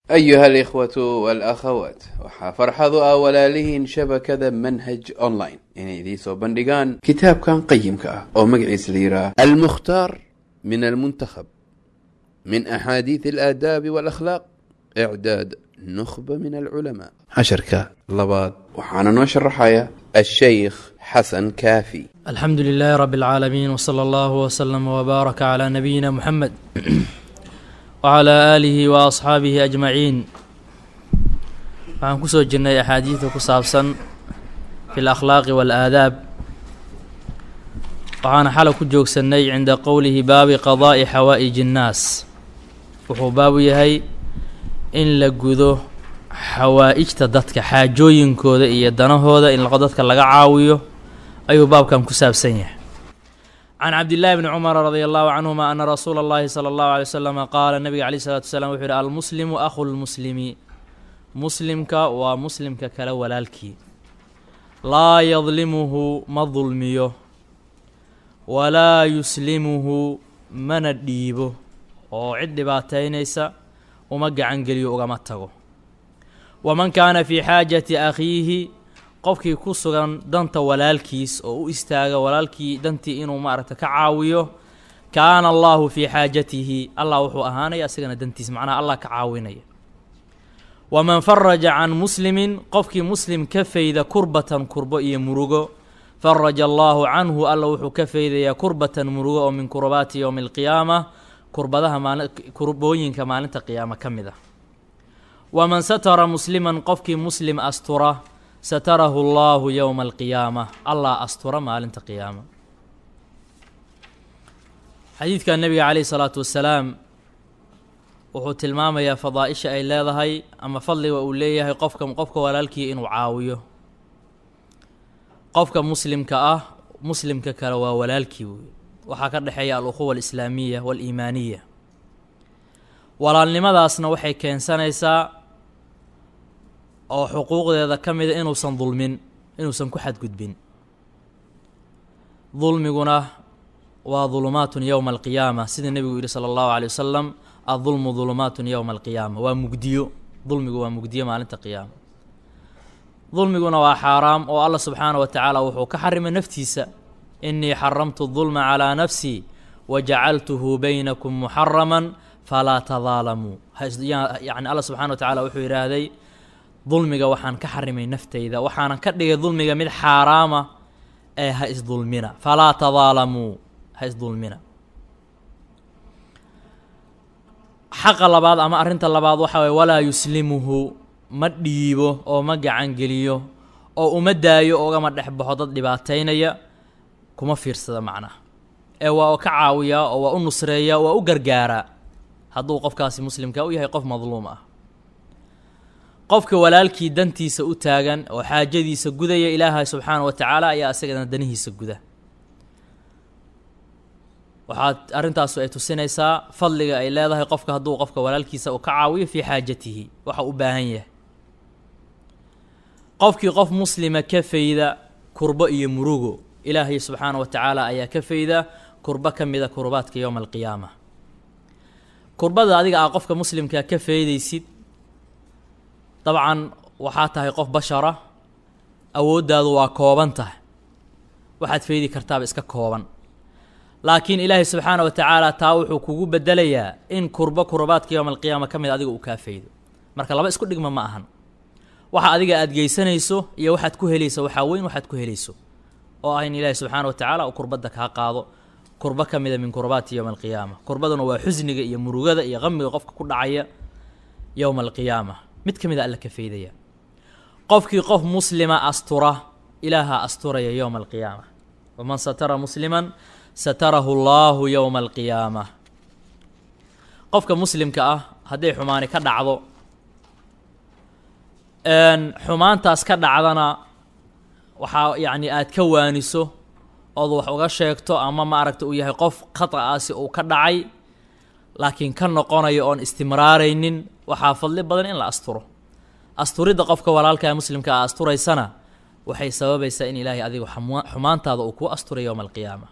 أيها الإخوة والأخوات waxaa farxadu ah walaalihiin shabakada manhaj online inay idiin soo bandhigaan kitaabkan qayimka ah oo magaciisa la yidhaah almukhtaar min almuntakhab min axaadiid alaadaabi walakhlaaq icdaad nukhba min alculamaa casharka labaad waxaana noo sharaxaya ashaykh xasan kaafi alxamdu lilaahi rabi اlcaalamiin wsala allahu wslama wbaaraka calaa nabiyina muxamed wcalaa aalihi wa asxaabihi ajmaciin waxaan kusoo jirnay axaadiida ku saabsan fi lakhlaaqi waalaadaab waxaana xalay ku joogsannay cinda qowlihi baabi qadaa'i xawaa'iji innaas wuxuu baabu yahay in la gudo xawaa'ijta dadka xaajooyinkooda iyo danahooda in dadka laga caawiyo ayuu baabkan ku saabsan yahay can cabdillaahi bni cumara radia allahu canhuma ana rasuula اllahi sala allahu alay waslama qaala nabiga alayh salatu wasalaam wuxuu yihi almuslimu akhu lmuslimi muslimka waa muslimka kale walaalkii laa yadlimuhu ma dulmiyo walaa yuslimuhu mana dhiibo oo cid dhibaataynaysa uma gacan geliyo ugama tago waman kaana fii xaajati akhiihi qofkii ku sugan danta walaalkiis oo u istaaga walaalkii dantii inuu maaragta ka caawiyo kaana allahu fii xaajatihi allah wuxuu ahaanaya asigana dantiis macnaha allah ka caawinaya waman faraja can muslimin qofkii muslim ka fayda kurbatan kurbo iyo murugo faraja allaahu canhu alla wuxuu ka faydayaa kurbatan murugo oo min kurbaati yowmi alqiyaama kurbadaha maali kurbooyinka maalinta qiyaama ka mid ah waman satara musliman qofkii muslim astura satarahu allahu yowma alqiyaama allah astura maalinta qiyaama xadiidka nebiga caleyhi salaatu wasalaam wuxuu tilmaamayaa fadaa-isha ay leedahay ama fadliga uu leeyahay qofka qofka walaalkii inuu caawiyo qofka muslimka ah muslimka kale waa walaalkii wey waxaa ka dhexeeya al-ukhuwa alislaamiya waaliimaaniya walaalnimadaasna waxay keensanaysaa oo xuquuqdeeda ka mida inuusan dulmin inuusan ku xadgudbin dulmiguna waa dulumaatun yowma alqiyaama sida nebigu yihi sala allahu alay wasalam adulmu dulumaatun yowma alqiyaama waa mugdiyo dulmigu waa mugdiyo maalinta qiyaama dulmiguna waa xaaraam oo allah subxaana wa tacaala wuxuu ka xarimay naftiisa inii xaramtu dulma calaa nafsii wa jacaltuhu baynakum muxaraman falaa tadaalamuu yani allah subxana wa tacala wuxuu yidhaahday dulmiga waxaan ka xarimay naftayda waxaanan ka dhigay dulmiga mid xaaraama ee ha isdulmina falaa tadaalamuu ha isdulmina xaqa labaad ama arrinta labaad waxaa waye walaa yuslimuhu ma dhiibo oo ma gacan geliyo oo uma daayo ugama dhex baxo dad dhibaataynaya kuma fiirsada macnaha ee waa ka caawiyaa oo waa u nusreeyaa waa u gargaaraa hadduu qofkaasi muslimka u yahay qof madluum ah qofka walaalkii dantiisa u taagan oo xaajadiisa gudaya ilaahay subxaana wa tacaala ayaa isagana danihiisa guda waxaad arrintaasu ay tusinaysaa fadliga ay leedahay qofka hadduu qofka walaalkiisa uu ka caawiyo fii xaajatihi waxa u baahan yahay qofkii qof muslima ka fayda kurbo iyo murugo ilaahay subxaana wa tacaala ayaa ka fayda kurbo ka mida kurbaadka yowma alqiyaama kurbada adiga ah qofka muslimka ka faydaysid dabcan waxaa tahay qof bashara awooddaadu waa kooban tahay waxaad faydi kartaaba iska kooban laakiin ilaahay subxaana wa tacaala taa wuxuu kugu bedelayaa in kurbo kurbaadka yowma alqiyaama ka mid adiga uu kaa faydo marka laba isku dhigma ma ahan waxa adiga aada geysanayso iyo waxaad ku helayso waxaa weyn waxaad ku helayso oo ah in ilaahay subxaana wa tacaala uu kurbadda kaa qaado kurbo ka mida min kurbaati yowma alqiyaama kurbaduna waa xusniga iyo murugada iyo qamiga qofka ku dhacaya yowma alqiyaama mid ka mida alla ka faydaya qofkii qof muslima astura ilaahaa asturaya yowma alqiyaama waman satara musliman satarahu allaahu yowma alqiyaama qofka muslimka ah hadday xumaani ka dhacdo xumaantaas ka dhacdana waxaa yacni aada ka waaniso ood wax uga sheegto ama maaragta uu yahay qof khata-aasi uu ka dhacay laakiin ka noqonayo oon istimraaraynin waxaa fadli badan in la asturo asturidda qofka walaalkaa muslimka a asturaysana waxay sababaysaa in ilaahay adigu xumaantaada uu kuu asturay yowma alqiyaama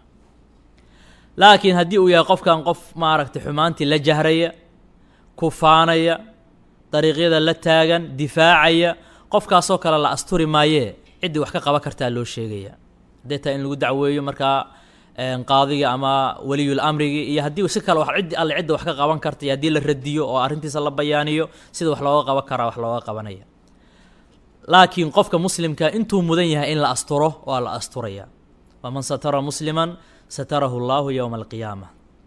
laakiin haddii uu yahay qofkan qof maaragtay xumaantii la jahraya ku faanaya dariiqyada la taagan difaacaya qofkaasoo kale la asturi maayee ciddii wax ka qaban kartaa loo sheegaya haddee taa in lagu dacweeyo markaa qaadiga ama waliyul amrigii iyo haddii si kale ciddi alle cidda wax ka qaban karta iyo haddii la radiyo oo arrintiisa la bayaaniyo sida wax looga qaban karaa wax looga qabanaya laakiin qofka muslimka intuu mudan yahay in la asturo waa la asturaya waman satara musliman satarahu allahu yowma alqiyaama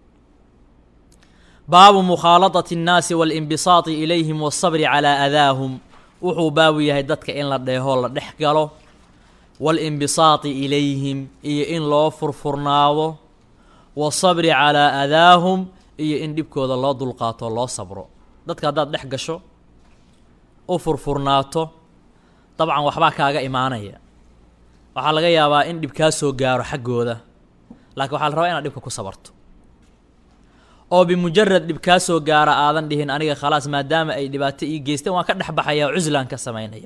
baabu mukhaaladati اnnaasi waاlinbisaati ilayhim waالsabri calaa adaahum wuxuu baabu yahay dadka in la dheeho la dhex galo waاlinbisaati ilayhim iyo in loo furfurnaado waالsabri calaa adaahum iyo in dhibkooda loo dulqaato loo sabro dadka haddaad dhex gasho u furfurnaato dabcan waxbaa kaaga imaanaya waxaa laga yaabaa in dhib kaa soo gaaro xaggooda laakiin waxaa la rabaa inaad dhibka ku sabarto oo bimujarad dhib kaa soo gaara aadan dhihin aniga khalaas maadaama ay dhibaato ii geysteen waan ka dhex baxaya oo cuslaan ka samaynaya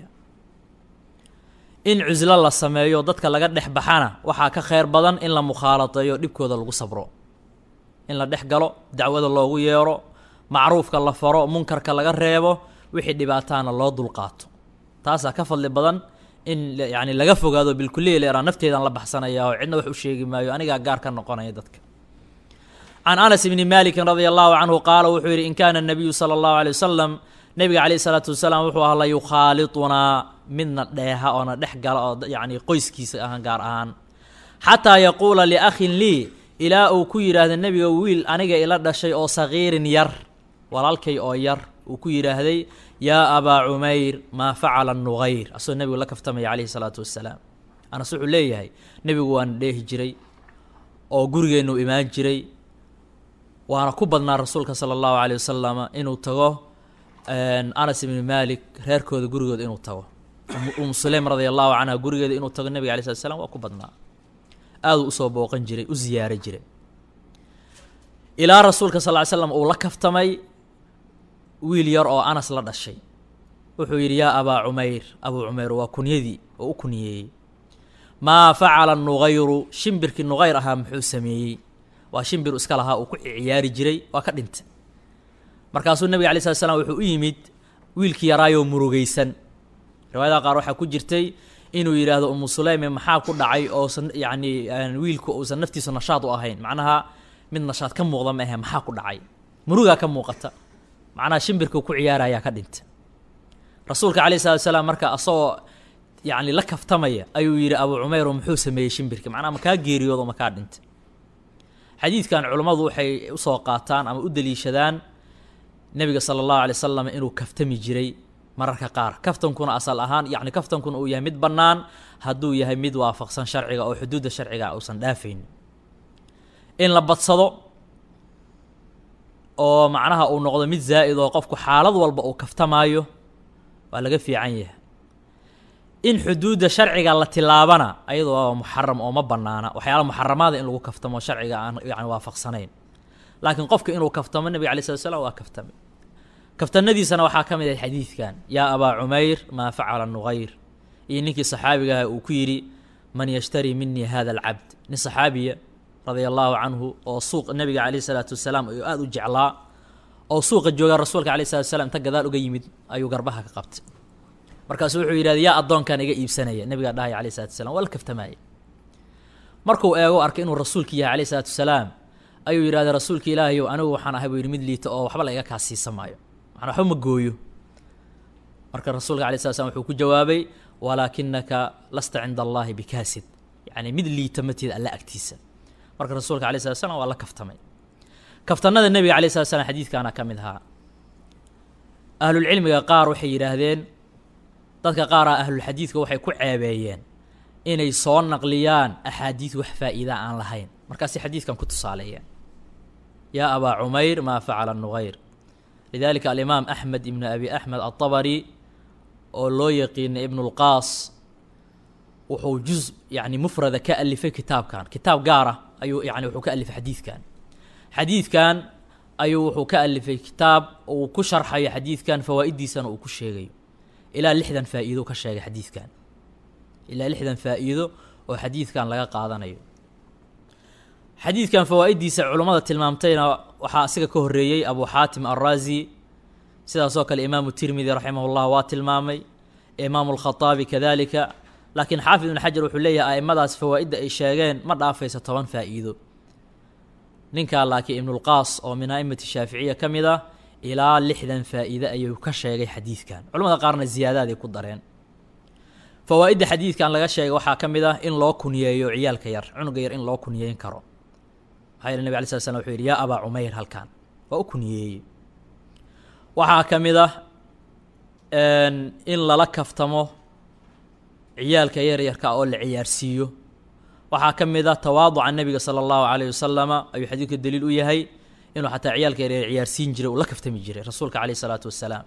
in cuslo la sameeyo dadka laga dhex baxana waxaa ka kheyr badan in la mukhaaladeeyo dhibkooda lagu sabro in la dhex galo dacwada loogu yeero macruufka la faro munkarka laga reebo wixii dhibaataana loo dulqaato taasaa ka fadli badan in yani laga fogaado bilkuliya leeraa nafteedan la baxsanaya oo cidna wax u sheegi maayo anigaa gaar ka noqonaya dadka can anas bni malikin radia allahu canhu qaala wuxuu yidhi in kaana nabiyu sala allahu alay wasalam nabiga caleyhi salaatu wasalaam wuxuu ahaa la yukhaalitunaa midna dheeha oona dhex gala oo yani qoyskiisa ahaan gaar ahaan xataa yaquula liakhin lii ilaa uu ku yidhaahda nebiga wiil aniga ila dhashay oo sagiirin yar walaalkay oo yar uu ku yidhaahday yaa abaa cumayr maa facala nugayr asagoo nebigu la kaftamaya caleyhi salaatu wasalaam anas wuxuu leeyahay nebigu waana dheehi jiray oo gurigeennu imaan jiray waana ku badnaa rasuulka sala allahu aleyh wasalama inuu tago anas ibni malik reerkooda gurigooda inuu tago umu suleym radia allahu canha gurigeeda inuu tago nebiga alay slat slam waa ku badnaa aaduu usoo booqan jiray u ziyaara jiray ilaa rasuulka sal ly slam uu la kaftamay wiil yar oo anas la dhashay wuxuu yidhi yaa abaa cumayr abuu cumayr waa kunyadii oo u kunyeeyey maa facala nugayru shimbirkii nugayr ahaa muxuu sameeyey waa shimbir iska lahaa uu ku ciyaari jiray waa ka dhintay markaasuu nebiga alay slat slam wuxuu u yimid wiilkii yaraayoo murugaysan riwaayadaha qaar waxaa ku jirtay inuu yidhaahdo umu suleyme maxaa ku dhacay oosan yacni wiilku uusan naftiisu nashaad u ahayn macnaha mid nashaad ka muuqda ma ahe maxaa ku dhacay murugaa ka muuqata macnaha shimbirka ku ciyaarayaa ka dhinta rasuulka calayh salatu salaam marka asagoo yacni la kaftamaya ayuu yidhi abuu cumayr oo muxuu sameeyey shimbirka macnaha makaa geeriyoodo makaa dhinta xadiidkan culummadu waxay usoo qaataan ama u daliishadaan nebiga sala allahu alay wasalam inuu kaftami jiray mararka qaar kaftankuna asal ahaan yacni kaftankuna uu yahay mid bannaan hadduu yahay mid waafaqsan sharciga oo xuduudda sharciga uusan dhaafayn in la badsado oo macnaha uu noqdo mid zaa'id oo qofku xaalad walba uu kaftamaayo waa laga fiican yahay in xuduudda sharciga la tilaabana ayadoo waa muxaram oo ma bannaana waxyaala muxaramaada in lagu kaftamo sharciga aan yani waafaqsanayn laakiin qofka inuu kaftamo nebiga alay slat slam waa kaftame kaftanadiisana waxaa ka mid ahay xadiidkan yaa abaa cumayr maa facala nugayr iyo ninkii saxaabigaah uu ku yidhi man yashtarii minii hada alcabd nin saxaabiya radia allahu canhu oo suuq nebiga caleyh isalaatu wasalaam ayuu aada u jeclaa oo suuqa joogaa rasuulka aleyh salatu wasalaam inta gadaal uga yimid ayuu garbaha ka qabtay markaasuu wuxuu yidhahda yaa addoonkan iga iibsanaya nebigaa dhahaya aleyh salatu wasalaam waa la kaftamaaya markuu eego arkay inuu rasuulki yahay aleyh salaatu wasalaam ayuu yidhahda rasuulka ilaahayow anigu waxaan ahay buu yidhi mid liita oo waxba la iga kaa siisa maayo macnaa waxba ma gooyo marka rasuulka alay slat slam wuxuu ku jawaabay walaakinaka lasta cinda allahi bikaasid yacni mid liita matid alla agtiisa marka rasuulka alay slat slam waa la kaftamay kaftanada nebiga alay slat slam xadiidkaana ka mid ahaa ahlulcilmiga qaar waxay yidhaahdeen dadka qaar ah ahlulxadiidka waxay ku ceebeeyeen inay soo naqliyaan axaadiid wax faa'iida aan lahayn markaasay xadiidkan ku tusaaleeyeen yaa abaa cumayr maa facala nugayr lidalika alimaam axmed ibnu abi axmed alطabari oo loo yaqiinay ibn اlqaas wuxuu juz yani mufrada ka alifay kitaabkan kitaab gaar ah ayuu yani wuxuu ka alifay xadiidkan xadiidkan ayuu wuxuu ka alifay kitaab uu ku sharxayo xadiidkan fawaa'idiisana uu ku sheegayo ilaa lixdan faa'iido ka sheegay xadiidkan ilaa lixdan faa'iido oo xadiidkan laga qaadanayo xadiidkan fawaa'idiisa culummada tilmaamtayna waxaa asiga ka horreeyey abu xaatim alraazi sidaasoo kale imaamu tirmidi raximah llah waa tilmaamay imaamu alkhaaabi kadalika laakiin xaafid ibn xajar wuxuu leeyahay aimadaas fawaa'idda ay sheegeen ma dhaafayso toban faa'iido ninkaa laakiin ibnulqaas oo min a'imati shaaficiya ka mid ah ilaa lixdan faa'iide ayuu ka sheegay xadiidkan culamada qaarna ziyaadaaday ku dareen fawaa'idda xadiidkan laga sheegay waxaa ka mid ah in loo kuniyeeyo ciyaalka yar cunuga yar in loo kuniyeyn karo maxaa yeele nabig alay slat slam wuxuu yidhi yaa abaa cumayr halkan waa u kuniyeeyey waxaa ka mid ah in lala kaftamo ciyaalka yaryarka oo la ciyaarsiiyo waxaa ka mid ah tawaaduca nebiga sala allahu calayh wasalama ayuu xadiidka daliil u yahay inuu xataa ciyaalka yaryar ciyaarsiin jiray uu la kaftami jiray rasuulka caleyh isalaatu wassalaam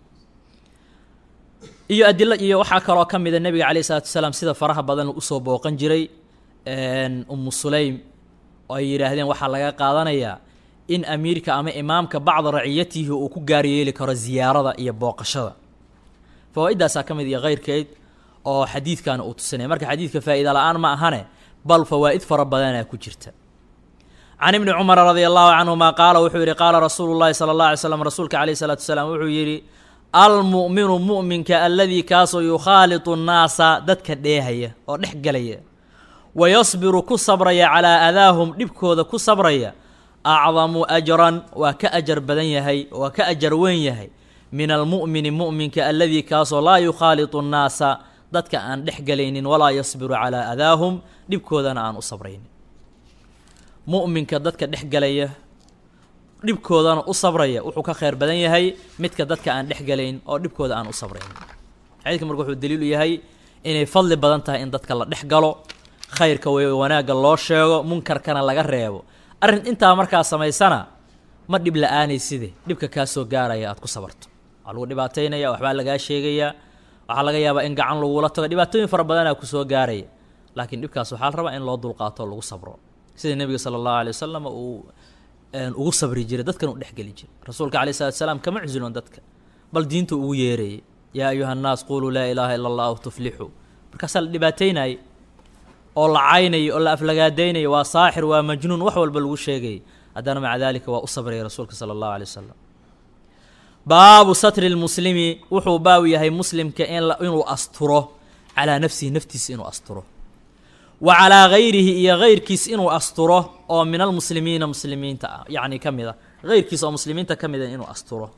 iyo adilo iyo waxaa kaloo ka mida nebiga caleyh isalaatu wasalaam sida faraha badan usoo booqan jiray umu sulaym oo ay yidhaahdeen waxaa laga qaadanayaa in amiirka ama imaamka bacda raciyatihi uu ku gaar yeeli karo ziyaarada iyo booqashada fawaa-iddaasaa ka mid iyo keyrkeed oo xadiidkan uu tusinaya marka xadiidka faa'iida la-aan ma ahane bal fawaa'id fara badanaa ku jirta can ibni cumara radia allahu canhuma qaala wuxuu yidhi qaala rasuulu llahi sala allah alay slam rasuulka caleyh isalaatu wasalaam wuxuu yidhi almu'minu mu'minka aladii kaasoo yukhaalitu nnaasa dadka dheehaya oo dhex gelaya wa yasbiru ku sabraya calaa adaahum dhibkooda ku sabraya acdamu ajran waa ka ajar badan yahay waa ka ajar weyn yahay min almu'mini mu'minka aladii kaasoo laa yukhaalitu nnaasa dadka aan dhex gelaynin walaa yasbiru calaa adaahum dhibkoodana aan u sabraynin mu'minka dadka dhex gelaya dhibkoodana u sabraya wuxuu ka khayr badan yahay midka dadka aan dhex gelayn oo dhibkooda aan u sabraynin xadiidka marka wuxuu daliil u yahay inay fadli badan tahay in dadka la dhex galo khayrka way wanaagga loo sheego munkarkana laga reebo arrin intaa markaa samaysana ma dhib la-aanay-side dhibka kaa soo gaaraya aad ku sabarto waa lagu dhibaataynaya waxbaa lagaa sheegayaa waxaa laga yaabaa in gacan lagula tago dhibaatooyin fara badanaa kusoo gaaraya laakiin dhibkaas waxaa la rabaa in loo dulqaato o lagu sabro sida nebiga sala allahu alay wasalam uu ugu sabri jiray dadkan uu dhexgeli jiray rasuulka alay salatu salaam kama cusilon dadka bal diinta ugu yeerayay yaa ayuha nnaas quluu laa ilaaha ila allah aw tuflixuu markaasaa la dhibaataynayay oo la caynayay oo la aflagaadaynayay waa saaxir waa majnuun wax walba lagu sheegayay haddana maca daalika waa u sabrayay rasuulka sala allahu alay wasalam baabu satri lmuslimi wuxuu baabu yahay muslimka inuu asturo calaa nafsihi naftiisa inuu asturo wa calaa gayrihi iyo gayrkiis inuu asturo oo min almuslimiina muslimiinta ah yacni ka mid a gayrkiis oo muslimiinta ka mid a inuu asturo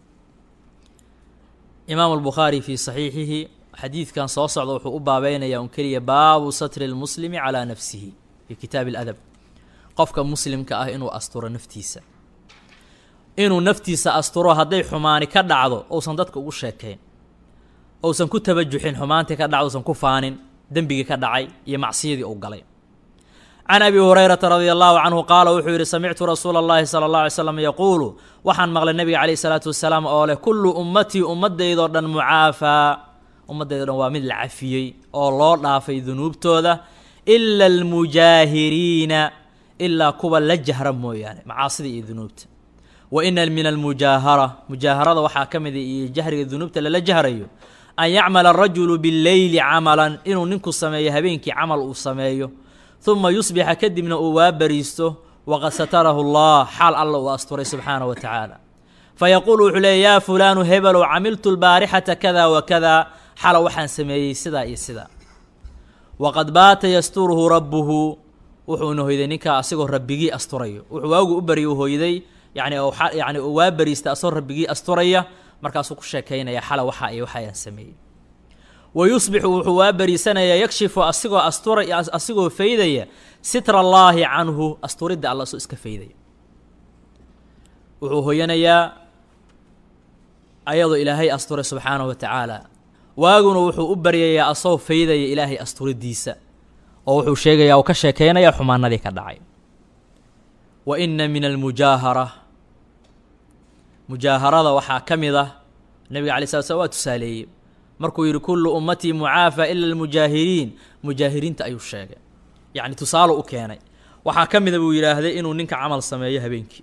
imaamu albukhaari fii saxiixihi xadiidkan soo socda wuxuu u baabeynaya un keliya baabu satri lmuslimi calaa nafsihi fii kitaabi aladab qofka muslimka ah inuu asturo naftiisa inuu naftiisa asturo hadday xumaani ka dhacdo uusan dadka ugu sheekayn uusan ku tabajuxin xumaantii ka dhacdo usan ku faanin dembigii ka dhacay iyo macsiyadii uu galay can abi hurayrata radia allahu canhu qaala wuxuu yidhi samictu rasuula allahi sala allah alay slam yaquulu waxaan maqlay nabiga caleyhi salaatu wasalaam oo leh kullu ummatii ummaddaydoo dhan mucaafaa ummaddaydo dhan waa mid la cafiyey oo loo dhaafay dunuubtooda ila almujaahiriina ilaa kuwa la jahra mooyaane macaasida iyo dunuubta wa ina min almujaahara mujaaharada waxaa ka mida iyo jahriga dunuubta lala jahrayo an yacmala arajulu billeyli camalan inuu ninku sameeyo habeenkii camal uu sameeyo uma yusbixa kadibna uu waa bariisto waqad satarahu allah xaal alla uu asturay subxaana wa tacaala fayaquulu wuxuu leeya yaa fulaanu hebelow camiltu lbaarixata kada wa kada xala waxaan sameeyey sidaa iyo sidaa waqad baata yasturuhu rabbuhu wuxuuna hoyday ninkaa asigoo rabbigii asturayo wuxuu waagu u barya u hoyday yani yani uu waa bariista asagoo rabbigii asturaya markaasuu ku sheekaynaya xala waxaa iyo waxayaan sameeyey wa yusbixu wuxuu waa bariisanayaa yakshifu asigoo astura asigoo faydaya sitra allaahi canhu asturidda alla soo iska faydaya wuxuu hoyanayaa ayadoo ilaahay asturay subxaanahu wa tacaala waaguna wuxuu u baryayaa asagoo faydaya ilaahay asturidiisa oo wuxuu sheegayaa uu ka sheekeynayaa xumaanadii ka dhacay wa ina min almujaahara mujaaharada waxaa ka mid ah nebiga alay slat slam waa tusaaleeyey markuu yidhi kullu ummatii mucaafa ila almujaahiriin mujaahiriinta ayuu sheegay yacni tusaalo u keenay waxaa ka mida buu yidhaahday inuu ninka camal sameeyo habeenkii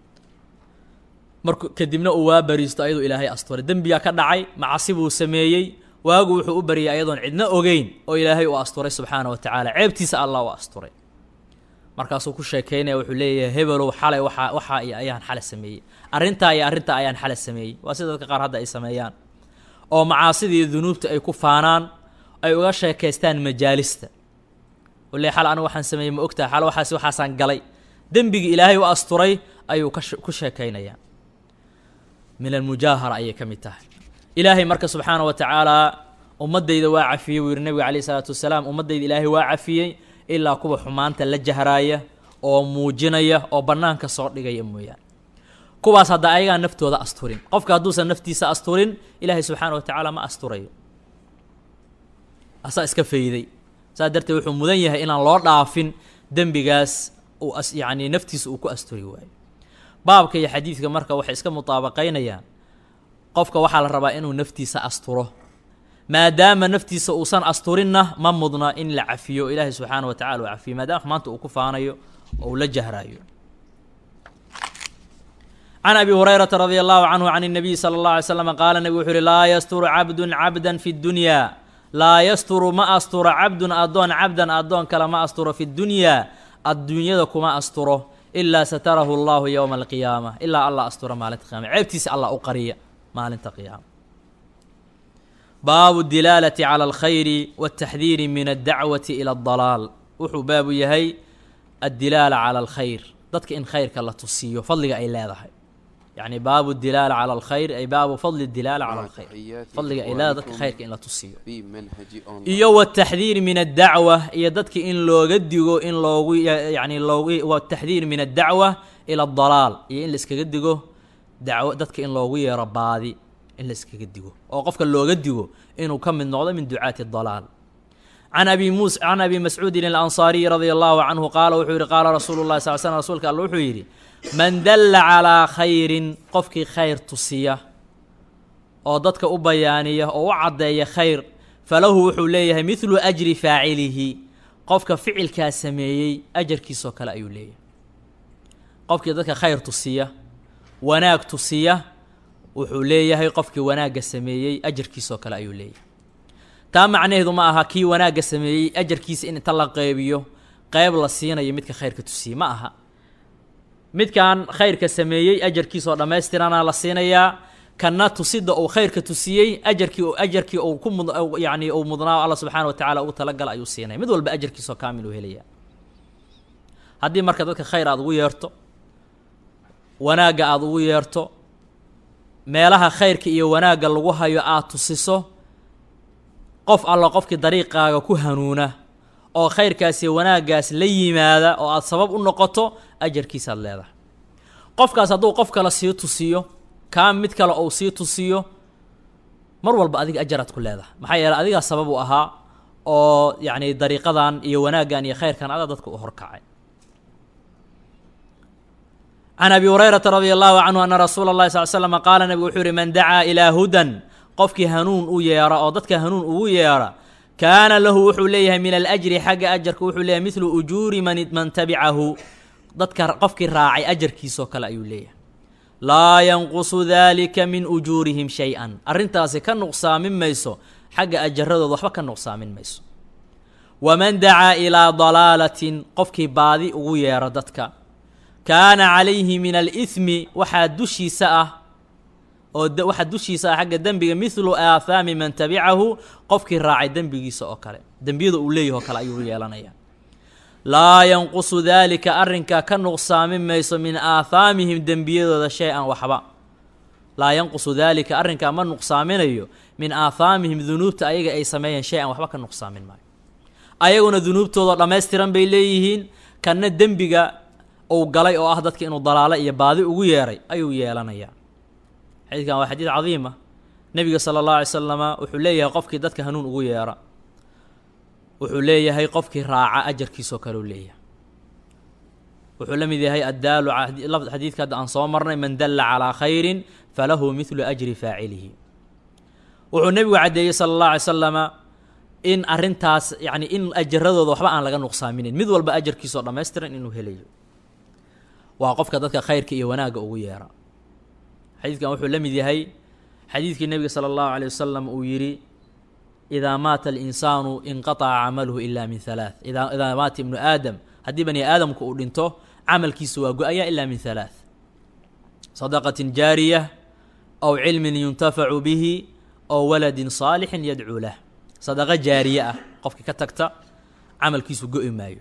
marku kadibna uu waa bariisto ayadoo ilaahay asturay dembigaa ka dhacay macasi buu sameeyey waagu wuxuu u baryay ayadoon cidna ogeyn oo ilaahay uu asturay subxaana wa tacaala ceebtiisa allah u asturay markaasuu ku sheekeynaya wuxuu leeyahay hebelow xalay waxaa waxaa iyo ayaan xalay sameeyey arrintaa iyo arrintaa ayaan xalay sameeyey waa sida dadka qaar hadda ay sameeyaan oo macaasidii dunuubta ay ku faanaan ay uga sheekaystaan majaalista u le xal anigu waxaan sameeyey ma ogtaha xal waxaas waxaasaan galay dembigii ilaahay u asturay ayuu ka ku sheekaynayaa min almujaahara ayay ka mid tahay ilaahay marka subxaana wa tacaalaa ummaddayda waa cafiyey buu yihi nabiga calayh isalaatu wasalaam ummaddayda ilaahay waa cafiyey ilaa kuwa xumaanta la jahraaya oo muujinaya oo bannaanka soo dhigaya mooyaane kuwaas hadda ayagaa naftooda asturin qofka hadduusan naftiisa asturin ilaahay subxaana wa tacaala ma asturayo asaa iska fayday saas darteed wuxuu mudan yahay inaan loo dhaafin dembigaas uu as yacni naftiisa uu ku asturi waayo baabka iyo xadiidka marka waxay iska mutaabaqaynayaan qofka waxaa la rabaa inuu naftiisa asturo maadaama naftiisa uusan asturinna ma mudna in la cafiyo ilaahay subxaana wa tacala uu cafiyo maadaama xumaanta uu ku faanayo oo uu la jahraayo can abi hurayrata radi allahu canhu can الnabiy salى اllah alay slam qaala nebigu wuxuu uhi laa yasturu cabdun cabda fi اddunya laa yasturu ma asturo cabdun addoon cabdan addoon kale ma asturo fi اddunyaa adduunyada kuma asturo ilaa satarahu allahu yowma alqiyaama ilaa allah astura maalinta qiyama ceebtiisa allah u qariya maalinta qiyaama baabu dilaalati cala alkhayri wاtaxdiiri min addacwati ila اdalaal wuxuu baabu yahay addilaala cala alkhayr dadka in khayrka la tusiyo fadliga ay leedahay yacni baabu dilaala cala alkhayr ay baabu fadli dilaala cala alkhayr fadliga ay leedahay dadka khayrka in la tusiyo في منهج أونلاين iyo wataxdiir min addacwa iyo dadka in looga digo in loogu yani loogu wataxdiir min addacwa ila adalaal iyo in la iskaga digo dacwo dadka in loogu yeero baadi in la iskaga digo oo qofka looga digo inuu ka mid noqdo min ducaati dalaal can abi mus can abi mascuudin alansaariyi radia allahu canhu qaala wuxuu yihi qaala rasuulu llahi sal slm rasuulka alle wuxuu yidhi man dalla calaa khayrin qofkii khayr tusiya oo dadka u bayaaniya oo u caddeeya khayr falahu wuxuu leeyahay midlu ajri faacilihi qofka ficilkaa sameeyey ajarkiisoo kale ayuu leeyahay qofkii dadka khayr tusiya wanaag tusiya wuxuu leeyahay qofkii wanaagga sameeyey ajarkiisoo kale ayuu leeyahay taa macnaheedu ma aha kii wanaagga sameeyey ajarkiisa in inta la qeybiyo qeyb la siinayo midka khayrka tusiyey ma aha midkan khayrka sameeyey ajarkiisoo dhammaystirana la siinayaa kana tusida uu khayrka tusiyey ajarkii ajarkii uu ku mud yani uu mudnaa alla subxaana wa tacala ugu talagala ayuu siinaya mid walba ajarkiisoo kaamil uu helaya haddii marka dadka khayr aada ugu yeerto wanaagga aada ugu yeerto meelaha khayrka iyo wanaagga lagu hayo aada tusiso qof alla qofkii dariiqaaga ku hanuuna oo khayrkaas iyo wanaaggaas la yimaada oo aada sabab u noqoto ajarkiisaad leedahay qofkaas hadduu qof kale sii tusiyo kaa mid kale ou sii tusiyo mar walba adiga ajaraad ku leedahay maxaa yeeley adigaa sabab u ahaa oo yacni dariiqadan iyo wanaaggan iyo khayrkan adaa dadka u horkacay can abi hurayrata radia allahu canhu ana rasuula اllahi sal slama qaala nabigu wuxuu yihi man dacaa ilaa hudan qofkii hanuun u yeera oo dadka hanuun ugu yeera kaana lahu wuxuu leeyahay min alajri xagga ajarka wuxuu leeyahay midlu ujuuri man man tabicahu dadka qofkii raacay ajarkiisoo kale ayuu leeyahay laa yanqusu dalika min ujuurihim shay-an arrintaasi ka nuqsaamin mayso xagga ajaradooda waxba ka nuqsaamin mayso waman dacaa ilaa dalaalatin qofkii baadi ugu yeero dadka kaana calayhi min alihmi waxaa dushiisa ah oo waxaa dushiisa ah xagga dembiga midlu aathaami man tabicahu qofkii raacay dembigiisa oo kale dembiyada uu leeyaho kale ayuu yeelanaya laa yanqusu daalika arrinkaa ka nuqsaamin mayso min aathaamihim dembiyadooda shay-an waxba laa yanqusu daalika arrinkaa ma nuqsaaminayo min aathaamihim dunuubta ayaga ay sameeyeen shay-an waxba ka nuqsaamin maayo ayaguna dunuubtooda dhammaystiran bay leeyihiin kanna dembiga uu galay oo ah dadka inuu dalaalo iyo baadi ugu yeeray ayuu yeelanayaa xadiidkan waa xadiid cadiima nebiga sala allahu alay slama wuxuu leeyahay qofkii dadka hanuun ugu yeera wuxuu leeyahay qofkii raaca ajarkiisoo kale u leeyahay wuxuu la mid yahay addaalu xadiidka hadda aan soo marnay man dalla calaa khayrin falahu midlu ajri faacilihi wuxuu nebigu caddeeyey sala allahu alay slama in arrintaas yacni in ajaradooda waxba aan laga nuqsaaminin mid walba ajarkiisoo dhammaystiran inuu helayo waa qofka dadka khayrka iyo wanaagga ugu yeera xadiidkan wuxuu la mid yahay xadiidkii nebiga sala allahu calay wasalam uu yidhi idaa maata alinsaanu inqataca camaluhu ila min halaath idaa idaa maata ibnu aadam haddii bani aadamku uu dhinto camalkiisu waa go-aya ila min halaath sadaqatin jaariya aw cilmin yuntafacu bihi aw waladin saalixin yadcuu lah sadaqo jaariye ah qofkii ka tagta camalkiisu go-i maayo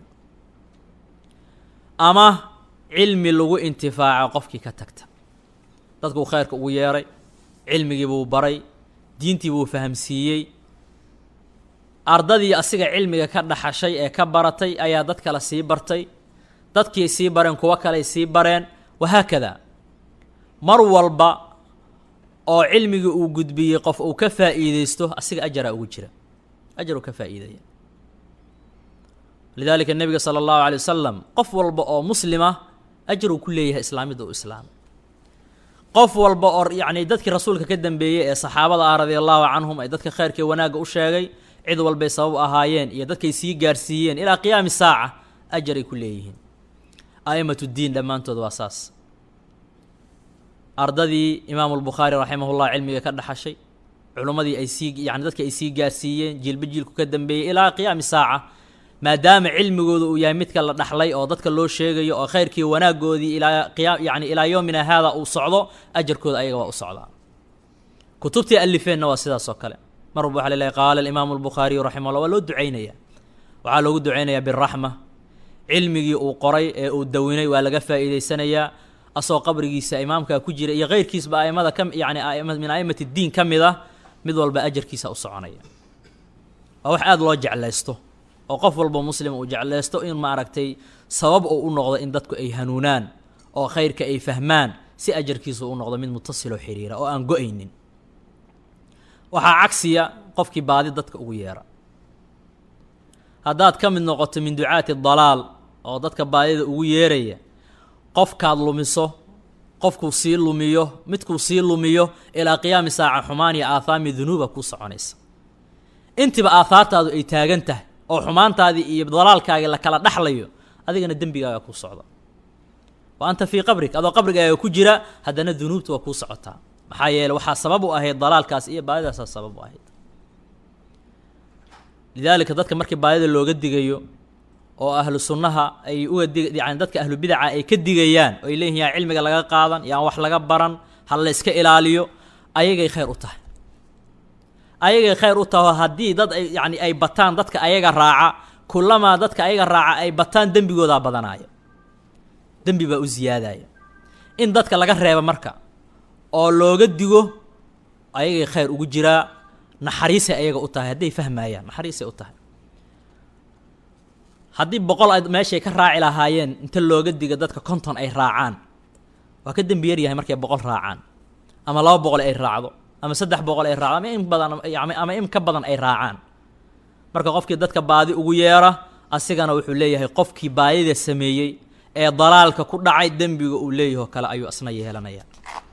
ama cilmi lagu intifaaco qofkii ka tagta dadkuu khayrka ugu yeeray cilmigii buu baray diintii buu fahamsiiyey ardadii asiga cilmiga ka dhaxashay ee ka baratay ayaa dad kale sii bartay dadkii sii bareen kuwo kaley sii bareen wahaakada mar walba oo cilmigii uu gudbiyey qof uu ka faa'iideysto asiga ajaraa ugu jira ajar uu ka faa'iidaya lidaalika nebiga sala allahu alay wasalam qof walba oo muslima ajar uu ku leeyahay islaamidda uu islaamay qof walba oo yacni dadkii rasuulka ka dambeeyey ee saxaabada ah radia allahu canhum ay dadka khayrkii wanaagga u sheegay cid walbay sabab ahaayeen iyo dadkay sii gaarsiiyeen ilaa qiyaami saaca ajaray ku leeyihiin a'imatu ddiin dhammaantood waa saas ardadii imaamu lbukhaari raximahullah cilmiga ka dhaxashay culimmadii ay sii yani dadka ay sii gaarsiiyeen jiilba jiilku ka dambeeyey ilaa qiyaami saaca maadaama cilmigooda uu yahay midka la dhaxlay oo dadka loo sheegayo oo khayrkii wanaagoodii ilaa qiya yani ilaa yoomina haada uu socdo ajarkooda ayaga waa u socdaa kutubtii alifeenna waa sidaas oo kale mar walba waxa la leeyahy qaala alimaamu albukhaariyu raximahullah waa loo ducaynaya waxaa loogu ducaynayaa biraxma cilmigii uu qoray ee uu dawinay waa laga faa'iideysanayaa asoo qabrigiisa imaamkaa ku jira iyo keyrkiisba aimada ka yani min a'imati ddiin ka mid ah mid walba ajarkiisa u soconaya waa wax aada loo jeclaysto oo qof walba muslim uu jeclaysto in maaragtay sabab uu u noqdo in dadku ay hanuunaan oo khayrka ay fahmaan si ajarkiisu u noqdo mid mutasiloo xiriira oo aan go-aynin waxaa cagsiya qofkii baadi dadka ugu yeera haddaad ka mid noqoto min ducaati dalaal oo dadka baadida ugu yeeraya qofkaad lumiso qofkuu sii lumiyo midkuu sii lumiyo ilaa qiyaami saaca xumaan iyo aathaami dunuuba kuu soconaysa intiba aahaartaadu ay taagan tahay oo xumaantaadii iyo dalaalkaagii la kala dhaxlayo adigana dembigaaga kuu socda wa anta fii qabrig adoo qabrigaaga ku jira haddana dunuubta waa kuu socotaa maxaa yeele waxaa sabab u ahayd dalaalkaas iyo baadidaasaa sabab u ahayd lidaalika dadka markii baadida looga digayo oo ahlu sunnaha ay uga dig yani dadka ahlu bidaca ay ka digayaan oo ay leeyihin yaa cilmiga laga qaadan yaan wax laga baran ha la yska ilaaliyo ayagay khayr u tahay ayagay khayr u taho haddii dad ay yani ay bataan dadka ayaga raaca kulamaa dadka ayaga raaca ay bataan dembigoodaa badanaayo dembi baa u ziyaadaya in dadka laga reeba marka oo looga digo ayagay khayr ugu jiraa naxariisay ayaga u tahay hadday fahmayaan naxariisay u tahay haddii boqol ay meeshay ka raaci lahaayeen inta looga diga dadka konton ay raacaan waa ka dembi yar yahay markay boqol raacaan ama laba boqol ay raacdo ama saddex boqol ay raacdo ama in badan ama in ka badan ay raacaan marka qofkii dadka baadi ugu yeera asigana wuxuu leeyahay qofkii baadida sameeyey ee dalaalka ku dhacay dembiga uu leeyaho kale ayuu asna yeelanaya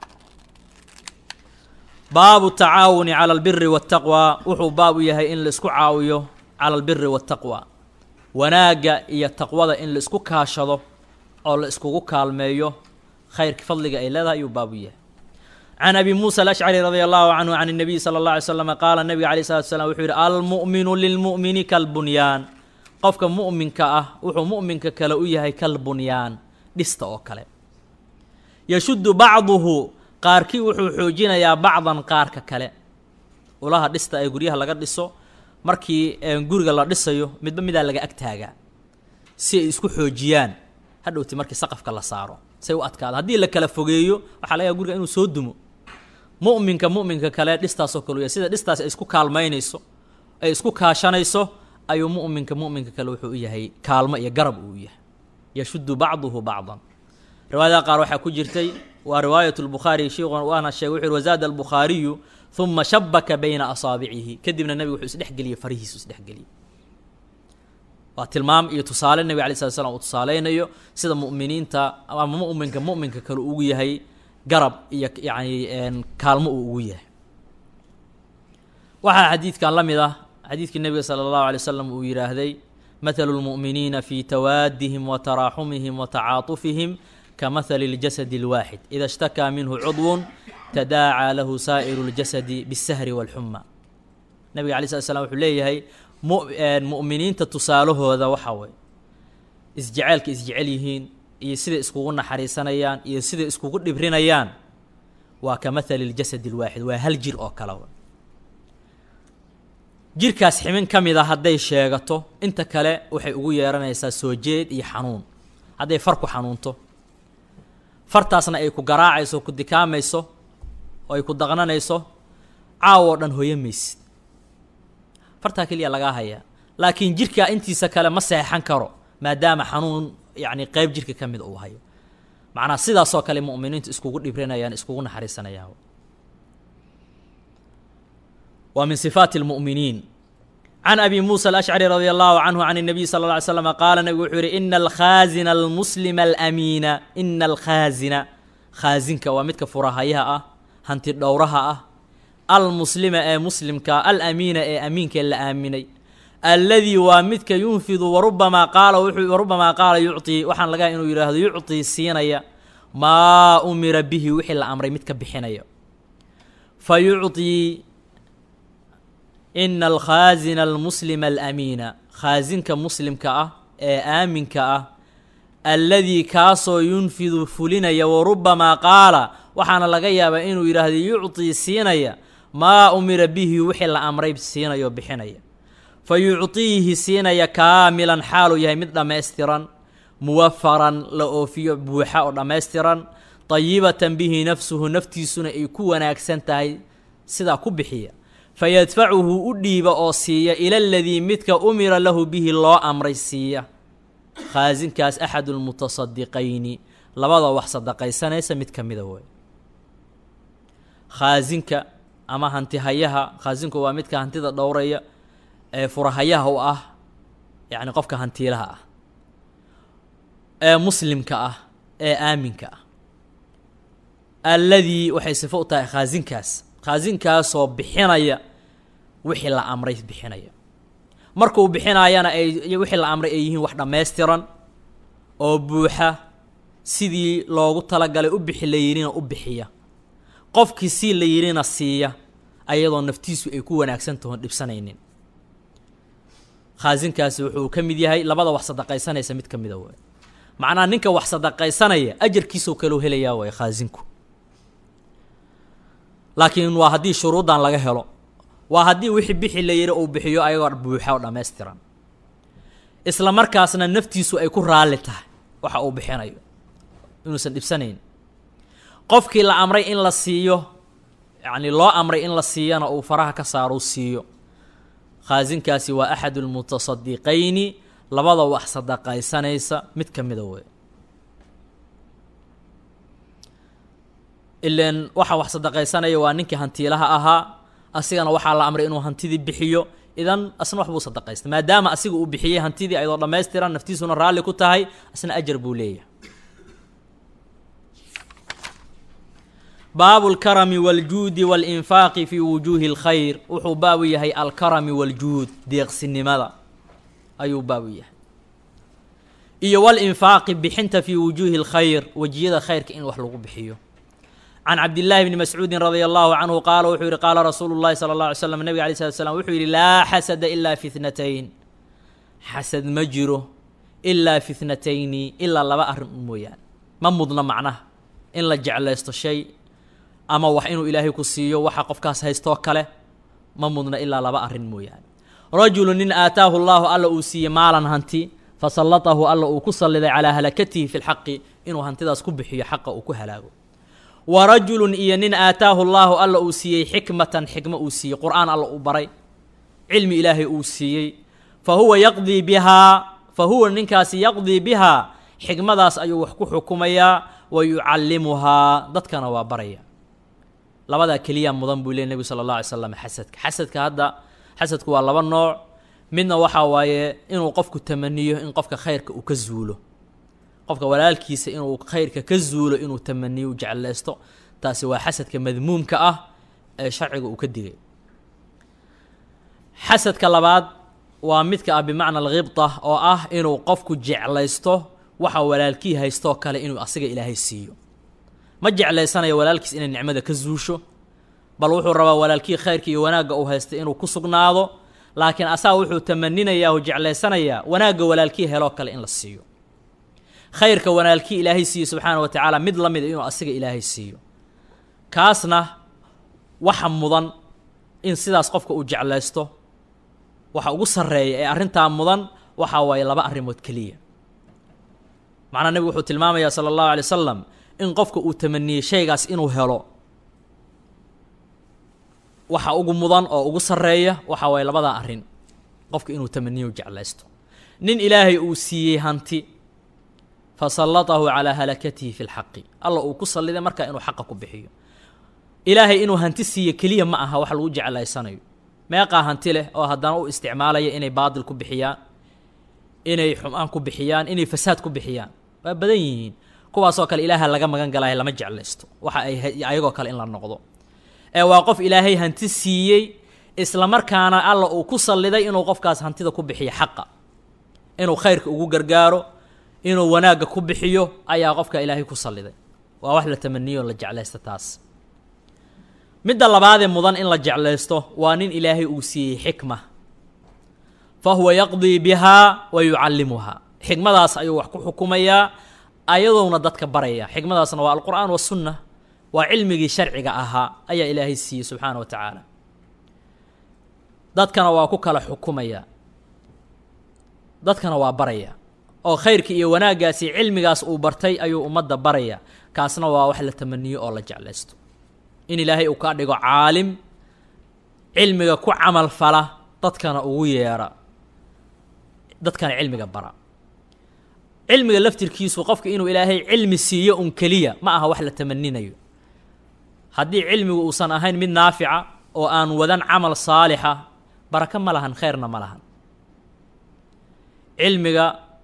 baabu tacaawuni cala albiri waataqwa wuxuu baab u yahay in la isku caawiyo cala albiri waataqwa wanaagga iyo taqwada in la isku kaashado oo la iskugu kaalmeeyo khayrka fadliga ay leedahay ayuu baab u yahay can abi muusa alashcari radia allahu canhu can الnabiy salى اllah alay slam qaala nabiga alayh salatu slam wuxuu yihi almu'minu lilmu'mini kalbunyaan qofka mu'minka ah wuxuu mu'minka kale u yahay kalbunyaan dhista oo kale yashuddu bacduhu qaarkii wuxuu xoojinayaa bacdan qaarka kale ulaha dhista ee guryaha laga dhiso markii guriga la dhisayo midba midaa laga ag taagaa si ay isku xoojiyaan hadhowti markii saqafka la saaro say u adkaado haddii la kala fogeeyo waxaa laga yaga guriga inuu soo dumo mu'minka mu'minka kale dhistaasoo kale u yahay sida dhistaas ay isku kaalmaynayso ay isku kaashanayso ayuu mu'minka mu'minka kale wuxuu u yahay kaalmo iyo garab uu yahay yashuddu bacduhu bacdan riwaayadaha qaar waxaa ku jirtay waa riwaayat lbukhaari sheikuna waana sheegay wuxu yhi wazaada albukhaariyu uma shabaka bayna asaabicihi kadibna nebigu wuxuu isdhexgeliyey farihiisu isdhexgeliyey waa tilmaam iyo tusaale nebig alay slat slam uu tusaaleynayo sida mu'miniinta ama mu'minka mu'minka kale ugu yahay garab iyo yacni kaalmo uu ugu yahay waxaa xadiidkan la mid ah xadiidkii nebiga sala allahu alay wasalam uu yidhaahday mathalu lmu'miniina fi tawaadihim wa taraaxumihim wa tacaatufihim kamahali اljasadi اlwaaxid ida ishtakaa minhu cudwun tadaacaa lahu saa'iru اljasadi biاsahri wاlxuma nabiga alay slat slam wuxuu leeyahay mu mu'miniinta tusaalahooda waxaa weeye isjeceelka isjecel yihiin iyo siday iskugu naxariisanayaan iyo siday iskugu dhibrinayaan waa ka mathali ljasad اlwaaxid waa hal jir oo kale jirkaas ximin ka mid a hadday sheegato inta kale waxay ugu yeeranaysaa soo jeed iyo xanuun hadday far ku xanuunto fartaasna ay ku garaacayso ku dikaamayso oo ay ku daqnanayso caaw oo dhan hoyo maysid fartaa keliya lagaa hayaa laakiin jirkaa intiisa kale ma seexan karo maadaama xanuun yacni qeyb jirka ka mid uu hayo macnaa sidaasoo kale mu'miniintu iskugu dhibrinayaan iskugu naxariisanayaan waa min sifaati اlmu'miniin can abi muusa alashcari radia allahu canhu can الnabiy sala اlla alay slam qaala nabigu wuxuu yihi ina alkhaazina almuslima alamiina ina alkhaazina khaazinka waa midka furahayaha ah hanti dhowraha ah almuslima ee muslimka alamiina ee amiinka la aaminay alladii waa midka yunfidu warubamaa qaala wuxuu warubamaa qaala yucطii waxaan laga inuu yidhaahdo yucطii siinaya maa umira bihi wixii la amray mid ka bixinaya fa yucطii ina alkhaazina almuslima alamiina khaazinka muslimka ah ee aaminka ah alladii kaasoo yunfidu fulinaya warubamaa qaala waxaana laga yaabaa inuu yidhaahdo yucطii siinaya maa umira bihi wixii la amray siinayo bixinaya fa yucطiihi siinaya kaamilan xaaluu yahay mid dhammaystiran muwafaran la oofiyo buuxa oo dhammaystiran dayibatan bihi nafsuhu naftiisuna ay ku wanaagsan tahay sidaa ku bixiya fayadfacuhu u dhiiba oo siiya ila aladii midka umira lahu bihi loo amray siiya khaasinkaas axadu lmutasadiqayni labada wax sadaqaysanaysa mid ka mida wey khaasinka ama hantihayaha khaasinku waa midka hantida dhowraya ee furahayaha u ah yacni qofka hantiilaha ah ee muslimka ah ee aaminka ah alladii waxay sifo u tahay khaasinkaas khaasinkaasoo bixinaya wixii la amray bixinaya markuu bixinaayana ay wixii la amray ay yihiin wax dhammaystiran oo buuxa sidii loogu talagalay u bixi la yidhina u bixiya qofkii sii la yidhina siiya ayadoo naftiisu ay ku wanaagsan tahoon dhibsanaynin khaasinkaasi wuxuu ka mid yahay labada wax sadaqaysanaysa mid ka mida waay macnaha ninka wax sadaqaysanaya ajarkiisoo kaleu helayaa waay khaasinku laakiin waa haddii shuruuddan laga helo waa haddii wixii bixi la yidhi uu bixiyo ayagoo buuxa oo dhammaystiran isla markaasna naftiisu ay ku raalli tahay waxa uu bixinayo inuusan dhibsanayn qofkii la amray in la siiyo yacni loo amray in la siiyana uu faraha ka saaro u siiyo khaasinkaasi waa axadu lmutasadiqayni labada wax sadaqaysanaysa mid ka mida wey ilan waxa wax sadaqaysanaya waa ninkii hantiilaha ahaa asigana waxaa la amray inuu hantidii bixiyo idan asna waxbuu sadaqaysta maadaama asiga uu bixiyey hantidii ayadoo dhammaystiran naftiisuna raalli ku tahay asna ajar buu leeyahay baabu alkarami waljuudi walinfaaqi fii wujuuhi اlkhayr wuxuu baabu yahay alkarami waljuud deeqsinimada ayuu baabu yahay iyo walinfaaqi bixinta fii wujuuhi اlkhayr wejiyada khayrka in wax lagu bixiyo can cabdillaahi bni mascuudin radia allahu canhu qaala wuxuu yihi qaala rasuulu llahi sala اllah alay slam nebiga alay slat slam wuxuu yihi laa xasada ilaa fi thnatayn xasad ma jiro ilaa fi thnatayni ilaa laba arrin mooyaane ma mudna macnaha in la jeclaysto shay ama wax inuu ilaahay ku siiyo waxa qofkaas haystoo kale ma mudna ilaa laba arrin mooyaane rajulu nin aataahu llaahu alla uu siiyey maalan hanti fasallatahu alla uu ku salliday calaa halakatihi fi lxaqi inuu hantidaas ku bixiyo xaqa uu ku halaago wa rajulun iyo nin aataahu llaahu alla uu siiyey xikmatan xikmo uu siiyey qur-aan alla uu baray cilmi ilaahay uu siiyey fa huwa yaqdii bihaa fa huwa ninkaasi yaqdii bihaa xikmadaas ayuu wax ku xukumayaa wa yucallimuhaa dadkana waa baraya labadaa keliya mudan buu ley nebigu sala allah alay slam xasadka xasadka hadda xasadku waa laba nooc midna waxaa waaye inuu qofku tamaniyo in qofka khayrka uu ka zuulo qofka walaalkiisa inuu khayrka ka zuulo inuu tamaniyo u jeclaysto taasi waa xasadka madmuumka ah ee sharciga uu ka digay xasadka labaad waa midka ah bimacna alkhibta oo ah inuu qofku jeclaysto waxa walaalkii haystoo kale inuu asiga ilaahay siiyo ma jeclaysanayo walaalkiis inay nicmada ka zuusho bal wuxuu rabaa walaalkii khayrka iyo wanaagga uu haystay inuu ku sugnaado laakiin asaga wuxuu tamaninayaa oo jeclaysanayaa wanaagga walaalkii heloo kale in la siiyo khayrka walaalkii ilaahay siiyo subxaana wa tacaala mid la mida inuu asiga ilaahay siiyo kaasna waxa mudan in sidaas qofka uu jeclaysto waxa ugu sarreeya ee arrintaa mudan waxaa waaye laba arrimood keliya macnaa nebigu wuxuu tilmaamayaa sala allahu alay wasalam in qofka uu tamaniyey shaygaas inuu helo waxa ugu mudan oo ugu sarreeya waxa waaye labadaa arrin qofka inuu tamaniyo jeclaysto nin ilaahay uu siiyey hanti fa sallatahu calaa halakatihi fi lxaqi alla uu ku salliday markaa inuu xaqa ku bixiyo ilaahay inuu hanti siiyo keliya ma aha wax lagu jeclaysanayo meeqaa hanti leh oo haddana u isticmaalaya inay baadil ku bixiyaan inay xumaan ku bixiyaan inay fasaad ku bixiyaan waa badan yihiin kuwaasoo kale ilaaha laga magan galaya lama jeclaysto waxa ay ayagoo kale in la noqdo ee waa qof ilaahay hanti siiyey islamarkaana alla uu ku salliday inuu qofkaas hantida ku bixiyo xaqa inuu khayrka ugu gargaaro inuu wanaagga ku bixiyo ayaa qofka ilaahay ku salliday waa wax la tamaniyo la jeclaysto taas midda labaadee mudan in la jeclaysto waa nin ilaahay uu siiyey xikma fa huwa yaqdii bihaa wa yucallimuhaa xikmadaas ayuu wax ku xukumayaa ayadoona dadka baraya xikmadaasna waa alqur'aan wasunna waa cilmigii sharciga ahaa ayaa ilaahay siiyey subxaana wa tacaala dadkana waa ku kala xukumaya dadkana waa baraya oo khayrkii iyo wanaaggaasi cilmigaas uu bartay ayuu ummadda baraya kaasna waa wax la tamaniyo oo la jeclaysto in ilaahay uu ka dhigo caalim cilmiga ku camal fala dadkana ugu yeera dadkana cilmiga bara cilmiga laftirkiisu qofka inuu ilaahay cilmi siiyo un keliya ma aha wax la tamaninayo haddii cilmigu uusan ahayn mid naafica oo aan wadan camal saalixa barako ma lahan khayrna ma lahan cilmiga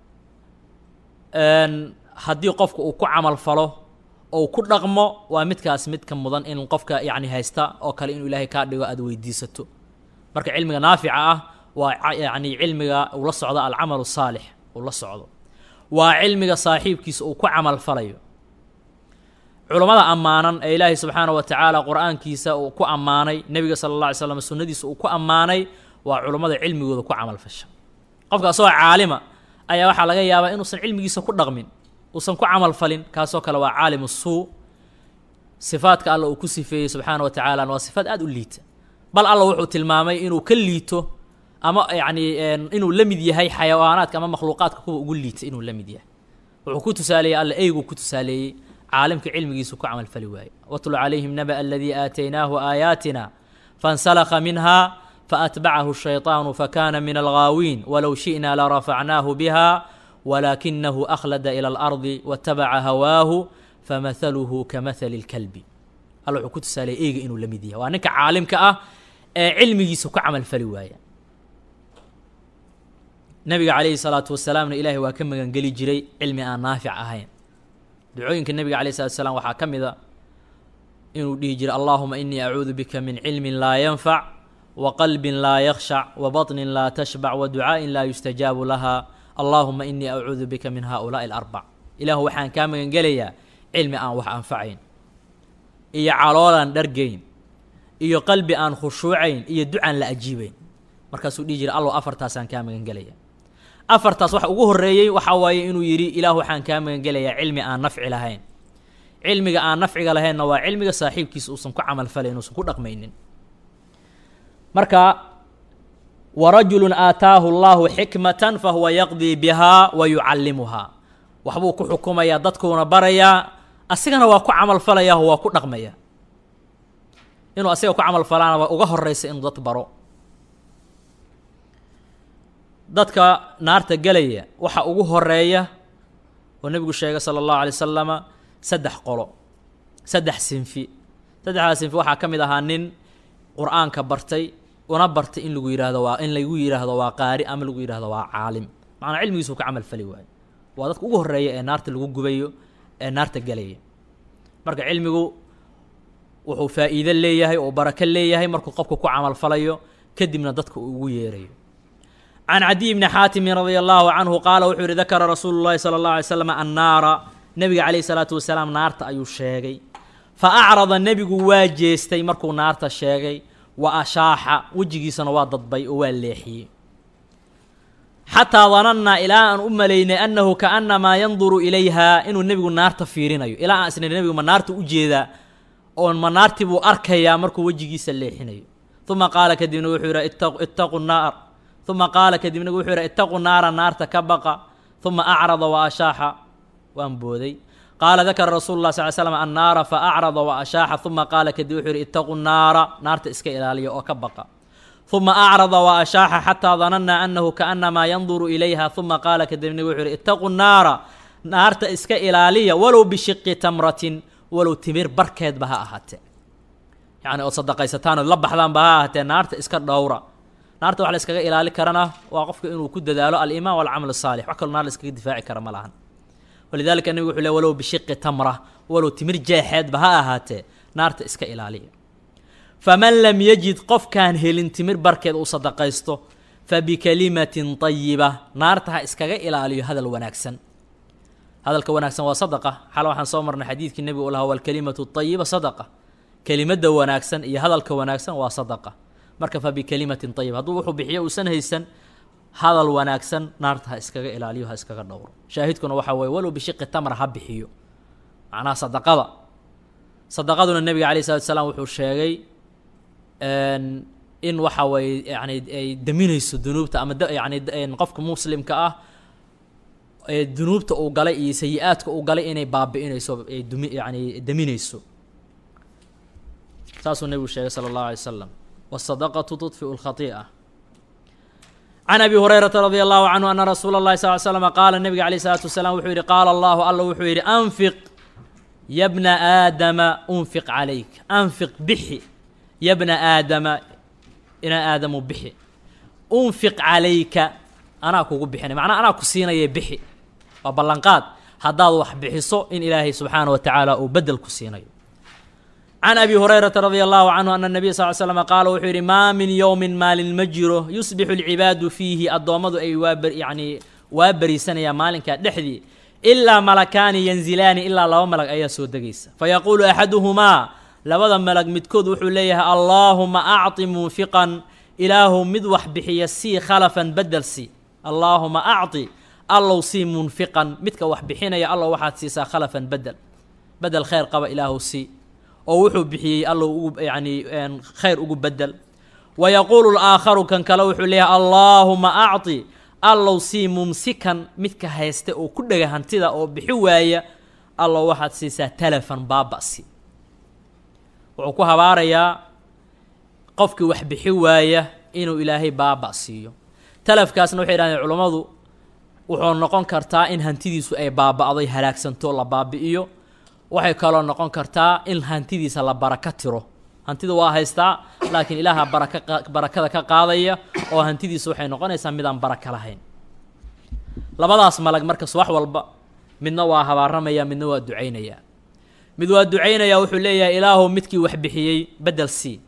haddii qofka uu ku camal falo ou ku dhaqmo waa midkaas midka mudan in qofka yacni haysta oo kale inuu ilaahay kaa dhigo aada weydiisato marka cilmiga naafica ah waa yacni cilmiga uu la socdo alcamalu saalix uu la socdo waa cilmiga saaxiibkiisa uu ku camal falayo culammada ammaanan ee ilaahay subxaana wa tacaala qur-aankiisa uu ku ammaanay nebiga sala alla alay slam sunnadiisa uu ku ammaanay waa culummada cilmigooda ku camal fasha qofka asagoo caalima ayaa waxaa laga yaabaa inuusan cilmigiisa ku dhaqmin uusan ku camal falin kaasoo kale waa caalimu suu sifaadka alla uu ku sifeeyey subxaana wa tacaalana waa sifaad aada u liita bal alla wuxuu tilmaamay inuu ka liito ama yacni inuu la mid yahay xayawaanaadka ama makhluuqaadka kuwa ugu liita inuu la mid yahay wuxuu ku tusaaleeyey alla eyguu ku tusaaleeyey caalimka cilmigiisu ku camal fali waaye watlu calayhim naba aladii aataynaahu aayaatina fansalakha minha faatbacahu shayطaanu fakana min alghaawiin walow shi'na larafacnaahu biha walaakinahu akhlada ilى اlardi watabaca hawaahu famahaluhu kamahali اlkalbi alla wuxuu ku tusaaleeyey eyga inuu la mid yahay waa ninka caalimka ah ee cilmigiisa ku camal fali waaya nabiga calayhi salaatu wasalaamna ilaahay waa ka magangeli jiray cilmi aan naafic ahayn ducooyinka nebiga alayh salatu wasalaam waxaa ka mid a inuu dhihi jiray allahuma inii acuudu bika min cilmin laa yanfac wa qalbin laa yakhshac wa baطnin laa tashbac wa ducaa'in laa yustajaabu laha allahuma inii acuudu bika min haؤulaaءi اlarbac ilaahu waxaan kaa magangelayaa cilmi aan wax anfacayn iyo caloolaan dhargayn iyo qalbi aan khushuucayn iyo ducaan la ajiibayn markaasuu dhihi jiray allow afartaasaan kaa magangelaya afartaas waxa ugu horreeyey waxaa waaye inuu yidhi ilaah waxaan kaa magangelayaa cilmi aan nafci lahayn cilmiga aan nafciga lahaynna waa cilmiga saaxiibkiisa uusan ku camal falayn uusan ku dhaqmaynin marka warajulu aataahu allahu xikmatan fahuwa yaqdii bihaa wa yucallimuhaa waxbuu ku xukumayaa dadkuuna barayaa asigana waa ku camal falayaa waa ku dhaqmaya inuu asiga ku camal falaana waa uga horeysa inuu dad baro dadka naarta gelaya waxa ugu horeeya oo nebigu sheegay sala allahu alay wasalama saddex qolo saddex sinfi saddexdaas sinfi waxaa ka mid ahaa nin qur-aanka bartay una bartay in lagu yihahdo waa in lagu yidhaahdo waa qaari ama lagu yidhahdo waa caalim macnaa cilmigiisu ka camal fali waayo waa dadka ugu horeeya ee naarta lagu gubayo ee naarta gelaya marka cilmigu wuxuu faa'iido leeyahay oo barako leeyahay markuu qofka ku camal falayo kadibna dadka uu ugu yeerayo can cadiy bni xaatimin radia allahu canhu qaala wuxuu yihi dakara rasuulu llahi sala allahu alay slam annaara nebiga calayhi salaatu wasalaam naarta ayuu sheegay fa acrada nebigu waa jeestay markuu naarta sheegay wa ashaaxa wejigiisana waa dadbay oo waa leexiyey xataa danannaa ilaa aan u malaynay annahu kaannamaa yanduru ilayhaa inuu nebigu naarta fiirinayo ilaa aan isnay nebigu ma naarta u jeedaa oon ma naartii buu arkayaa markuu wejigiisa leexinayo uma qaala kadibna wuxuu yidhi ittaqu naar uma qaala kadibna wuxuu yidhi ittaqu naara naarta ka baqa uma acrada wa ashaaxa waan booday qaala dakara rasuulu lah sal slam annaara fa acrada wa ashaaxa uma qaala kadib wuxuu yidhi ittaqu naara naarta iska ilaaliya oo ka baqa uma acrada wa ashaaxa xataa danannaa annahu kaannamaa yanduru ilayha uma qaala kadibna wuxuu yidhi ittaqu naara naarta iska ilaaliya walow bishiqi tamratin walow timir barkeedba ha ahaatee yacni ood sadaqaysataan ood la baxdaanba ha ahaatee naarta iska dhowra naarta wax la iskaga ilaali karana waa qofka inuu ku dadaalo alimaan walcamal asaalix wax kaloo naar la iskaga difaaci kara ma lahan walidalika nebigu wuxuu le walow bishiqi tamra walow timir jeexeedba ha ahaatee naarta iska ilaaliya faman lam yajid qofkaan helin timir barkeed uu sadaqaysto fa bikalimatin tayiba naarta ha iskaga ilaaliyo hadal wanaagsan hadalka wanaagsan waa sadaqa xal waxaan soo marnay xadiidkii nebigu u lahaa walkalimatu tayiba sadaqa kelimadda wanaagsan iyo hadalka wanaagsan waa sadaqa marka fa bikalimatin tayiba hadduu wuxuu bixiyo uusan haysan hadal wanaagsan naarta ha iskaga ilaaliyo ha iskaga dhowro shaahidkuna waxaa weeye walow bishiqi tamra ha bixiyo macnaha sadaqada sadaqaduna nebiga alayh salatu salaam wuxuu sheegay in waxa weeye yani ay daminayso dunuubta ama yani qofka muslimka ah ee dunuubta uu galay iyo sayi-aadka uu galay inay baabi'inayso ay dumi yani daminayso saasuu nebigu sheegay sala allahu alay wasalam wasadaqatu tudfiu lkhati'a can abi hurayrata radi allahu canhu ana rasuula اllahi sal l slm qaala nebiga alayh isalaatu wasalaam wuxuu yidhi qaala allahu alla wuxuu yidhi anfiq ya bna aadama unfiq calayk anfiq bixi ya bna aadama ina aadamu bixi unfiq calayka anaa kugu bixinay macnaa anaa ku siinaya bixi waa ballanqaad haddaad wax bixiso in ilaahay subxaana wa tacaala uu bedel ku siinayo can abi hurayrata radi allahu canhu ana nabiya sal l slm qaala wuxuu yidhi maa min yowmin maalin ma jiro yusbixu alcibaadu fiihi addoommadu ay waa yani waa beriisanayaan maalinkaa dhexdii ilaa malakaani yanzilaani ilaa laba malag ayaa soo degaysa fayaquulu axaduhumaa labada malag midkood wuxuu leeyahay allaahuma acطi munfiqan ilaahu mid wax bixiya sii khalafan bedel si allaahuma acطi allow sii munfiqan midka wax bixinaya allow waxaad siisaa khalafan bedel bedel khayr qaba ilaahu sii oo wuxuu bixiyey allow ugu yani khayr ugu bedel wa yaquulu laakharu kan kale wuxuu leeyahay allaahuma acطi allow sii mumsikan midka haysta oo ku dhega hantida oo bixi waaya allow waxaad siisaa talafan baaba'si wuxuu ku habaarayaa qofkii wax bixi waaya inuu ilaahay baaba' siiyo talafkaasna waxay yidhahdeen culummadu wuxuu noqon kartaa in hantidiisu ay baaba'day halaagsanto la baabi'iyo waxay kaloo noqon kartaa in hantidiisa la baraka tiro hantida waa haystaa laakiin ilaaha baraka barakada ka qaadaya oo hantidiisa waxay noqonaysaa midaan baraka lahayn labadaas malag markas wax walba midna waa habaaramaya midna waa ducaynaya mid waa ducaynaya wuxuu leeyahay ilaahu midkii wax bixiyey bedel sii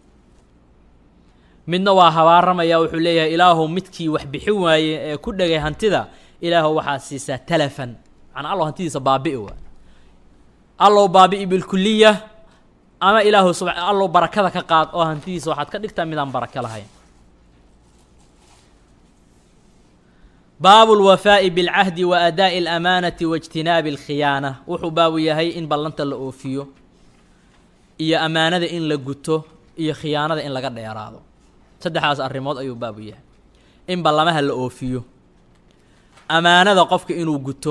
midna waa habaaramaya wuxuu leeyahay ilaahu midkii wax bixin waaye ee ku dhegay hantida ilaahu waxaad siisaa talafan macnaa allow hantidiisa baabi'i waa allow baabi'i bilkuliya ama ilaahu sub allow barakada ka qaad oo hantidiisa waxaad ka dhigtaa midaan baraka lahayn baabu lwafaa'i bilcahdi wa adaa'i alamaanati wa ijtinaabi alkhiyaana wuxuu baabu yahay in ballanta la oofiyo iyo ammaanada in la guto iyo khiyaanada in laga dheeraado saddexdaas arrimood ayuu baabu yahay in ballamaha la oofiyo ammaanada qofka inuu guto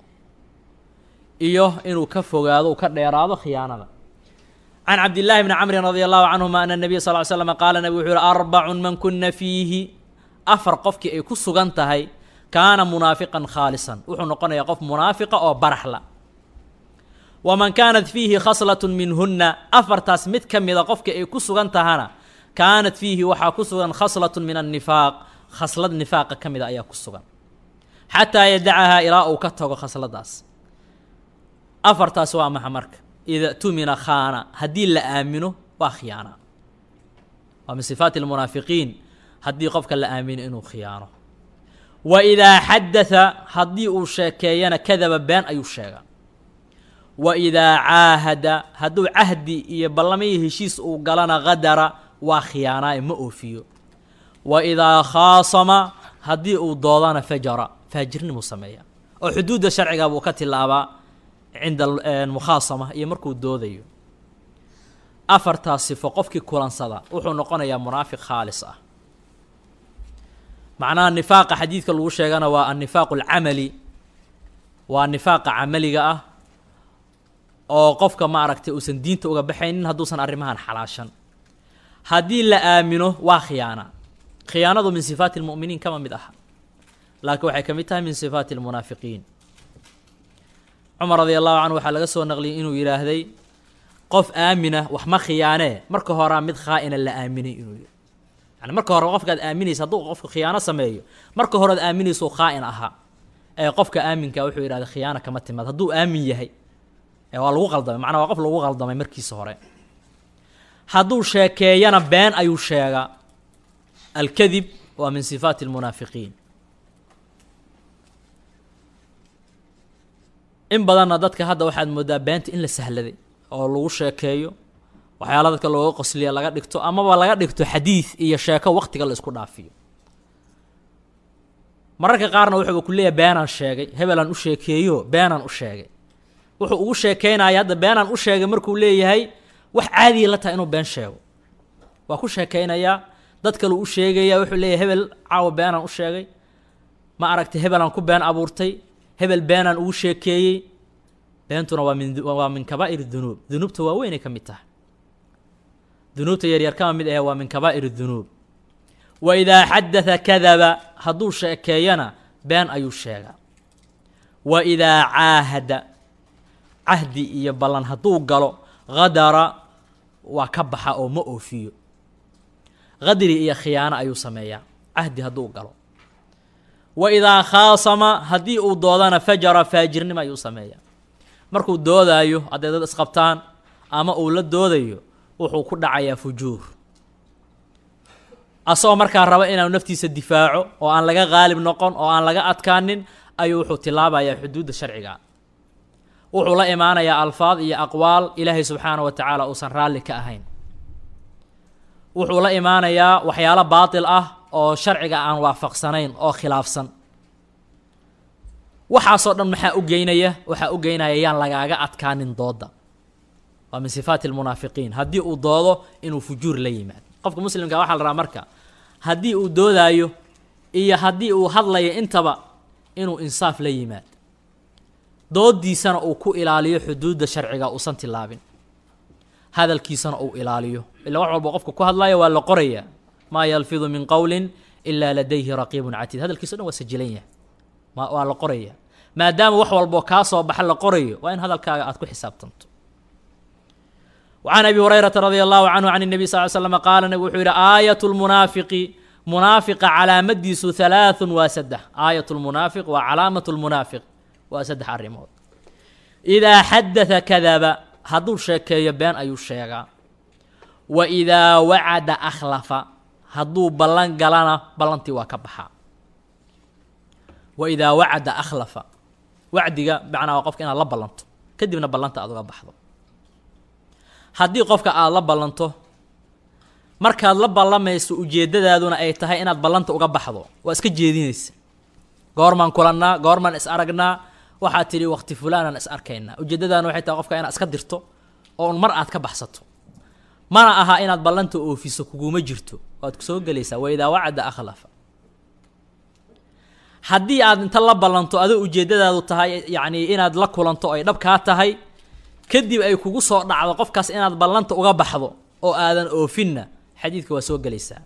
iyo inuu ka fogaado uu ka dheeraado khiyaanada can cabdillaahi bni camrin radi allahu canhuma ana nabiya sal ly slam qaala nabigu wuxuu yihi arbacun man kuna fiihi afar qofkii ay ku sugan tahay kaana munaafiqan khaalisan wuxuu noqonayaa qof munaafiqa oo baraxla waman kaanat fiihi khaslatun minhunna afartaas mid ka mida qofkii ay ku sugan tahana kaanat fiihi waxaa ku sugan khaslatun min annifaaq khaslad nifaaqa ka mida ayaa ku sugan xataa yadacahaa ilaa uu ka tago khasladaas afartaas waa maxa marka ida tumina khaana haddii la aamino waa khiyaana waa min sifaati almunaafiqiin haddii qofka la aamino inuu khiyaano wa idaa xadatha haddii uu sheekeeyana kadaba been ayuu sheegaa wa idaa caahada hadduu cahdi iyo ballamiyo heshiis uu galana qadara waa khiyaanaaye ma oofiyo wa idaa khaasama haddii uu doodana fajara faajirnimuu sameeya oo xuduudda sharciga buu ka tilaabaa cinda mukhaasama iyo markuu doodayo afartaas sifo qofkii kulansada wuxuu noqonayaa munaafiq khaalis ah macnaha nifaaqa xadiidka lagu sheegana waa annifaaqu alcamali waa nifaaqa camaliga ah oo qofka maaragtay uusan diinta uga baxaynin hadduusan arrimahan xalaashan haddii la aamino waa khiyaana khiyaanadu min sifaati lmu'miniin kama mid aha laakiin waxay ka mid tahay min sifaati almunaafiqiin cumar radia allahu canhu waxaa laga soo naqliyay inuu yidhaahday qof aamina wax ma khiyaanee marka horaa mid khaa-ina la aaminay inuu yidhi yani marka hore qofkaad aaminaysa hadduu qofka khiyaano sameeyo marka horead aaminayso khaa-in ahaa ee qofka aaminka wuxuu yidhahda khiyaano kama timaad hadduu aamin yahay ee waa lagu qaldamay macnaa waa qof lagu qaldamay markiisa hore hadduu sheekeeyana been ayuu sheegaa alkadib waa min sifaati almunaafiqiin in badanna dadka hadda waxaad moodaa beenta in la sahladay oo lagu sheekeeyo waxyaala dadka looga qosliya laga dhigto amaba laga dhigto xadiid iyo sheeko waqtiga la isku dhaafiyo mararka qaarna wuxuuba ku leeyahay beenaan sheegay hebelaan u sheekeeyo beenaan u sheegay wuxuu ugu sheekeynaya hadda beenaan u sheegay markuu leeyahay wax caadiya la tahay inuu been sheego waa ku sheekeynayaa dad kaleu u sheegaya wuxuu leeyahay hebel caawa beenaan u sheegay ma aragtay hebelaan ku been abuurtay hebel beenaan ugu sheekeeyey beentuna waa min waa min kabaa'ir dunuub dunuubta waaweynay ka mid tahay dunuubta yaryar kama mid ahe waa min kabaa'ir dunuub wa idaa xadatha kadaba hadduu sheekeeyana been ayuu sheegaa wa idaa caahada cahdi iyo ballan hadduu galo qadara waa ka baxa oo ma oofiyo qadri iyo khiyaano ayuu sameeyaa cahdi hadduu galo wa idaa khaasama haddii uu doodana fajara faajirnimo ayuu sameeyaa markuu doodaayo hadday dad isqabtaan ama uu la doodayo wuxuu ku dhacayaa fujuur asagoo markaa raba inaanu naftiisa difaaco oo aan laga qaalib noqon oo aan laga adkaanin ayuu wuxuu tilaabayaa xuduudda sharciga wuxuu la imaanayaa alfaad iyo aqwaal ilaahay subxaana wa tacaala uusan raalli ka ahayn wuxuu la imaanayaa waxyaalo baatil ah oo sharciga aan waafaqsanayn oo khilaafsan waxaasoo dhan maxaa u geynaya waxaa u geynaya yaan lagaaga adkaanin dooda waa min sifaati almunaafiqiin haddii uu doodo inuu fujuur la yimaado qofka muslimka waxaa la rabaa marka haddii uu doodaayo iyo haddii uu hadlayo intaba inuu insaaf la yimaado doodiisana uu ku ilaaliyo xuduudda sharciga uusan tilaabin hadalkiisana uu ilaaliyo ila wax walba qofka ku hadlayo waa la qoraya maa yalfidu min qowlin ilaa ladayhi raqiibun catiid hadalkiisa o dhan waa sajilan yahay ma waa la qoraya maadaama wax walboo kaa soo baxa la qorayo waa in hadalkaaga aad ku xisaabtanto وعن أبي هريرة رضي الله عنه عن النبي صلى الله عليه وسلم قال نبي وحير آية المنافق منافق علامadiisu ثلاث waa سدح آية المنافق waa calaamaة المنافق waa سدح arrimood إذا xadaث kadaba hadduu sheekeeyo been ayuu sheegaa وإذaa wacada أkhlafa hadduu ballan galana ballantii waa ka baxaa وإذaa wacada أkhlafa wacdiga macnaa waa qofka inaad la ballanto kadibna ballanta aad uga baxdo haddii qofka aada la ballanto markaad la ballamayso ujeeddadaaduna ay tahay inaad ballanta uga baxdo waa iska jeedinaysa goormaan kulannaa goormaan is aragnaa waxaad tidhi waqti fulaanaan is arkaynaa ujeeddadaana waxay tahay qofka inaad iska dirto oo un mar aad ka baxsato mana aha inaad ballanta oofiso kuguma jirto waad soo gelaysaa wa idaa wacada akhlafa haddii aad inta la ballanto adoo ujeeddadaadu tahay yacnii inaad la kulanto ay dhab kaa tahay kadib ay kugu soo dhacdo qofkaas inaad ballanta uga baxdo oo aadan oofinna xadiidka waa soo gelaysaa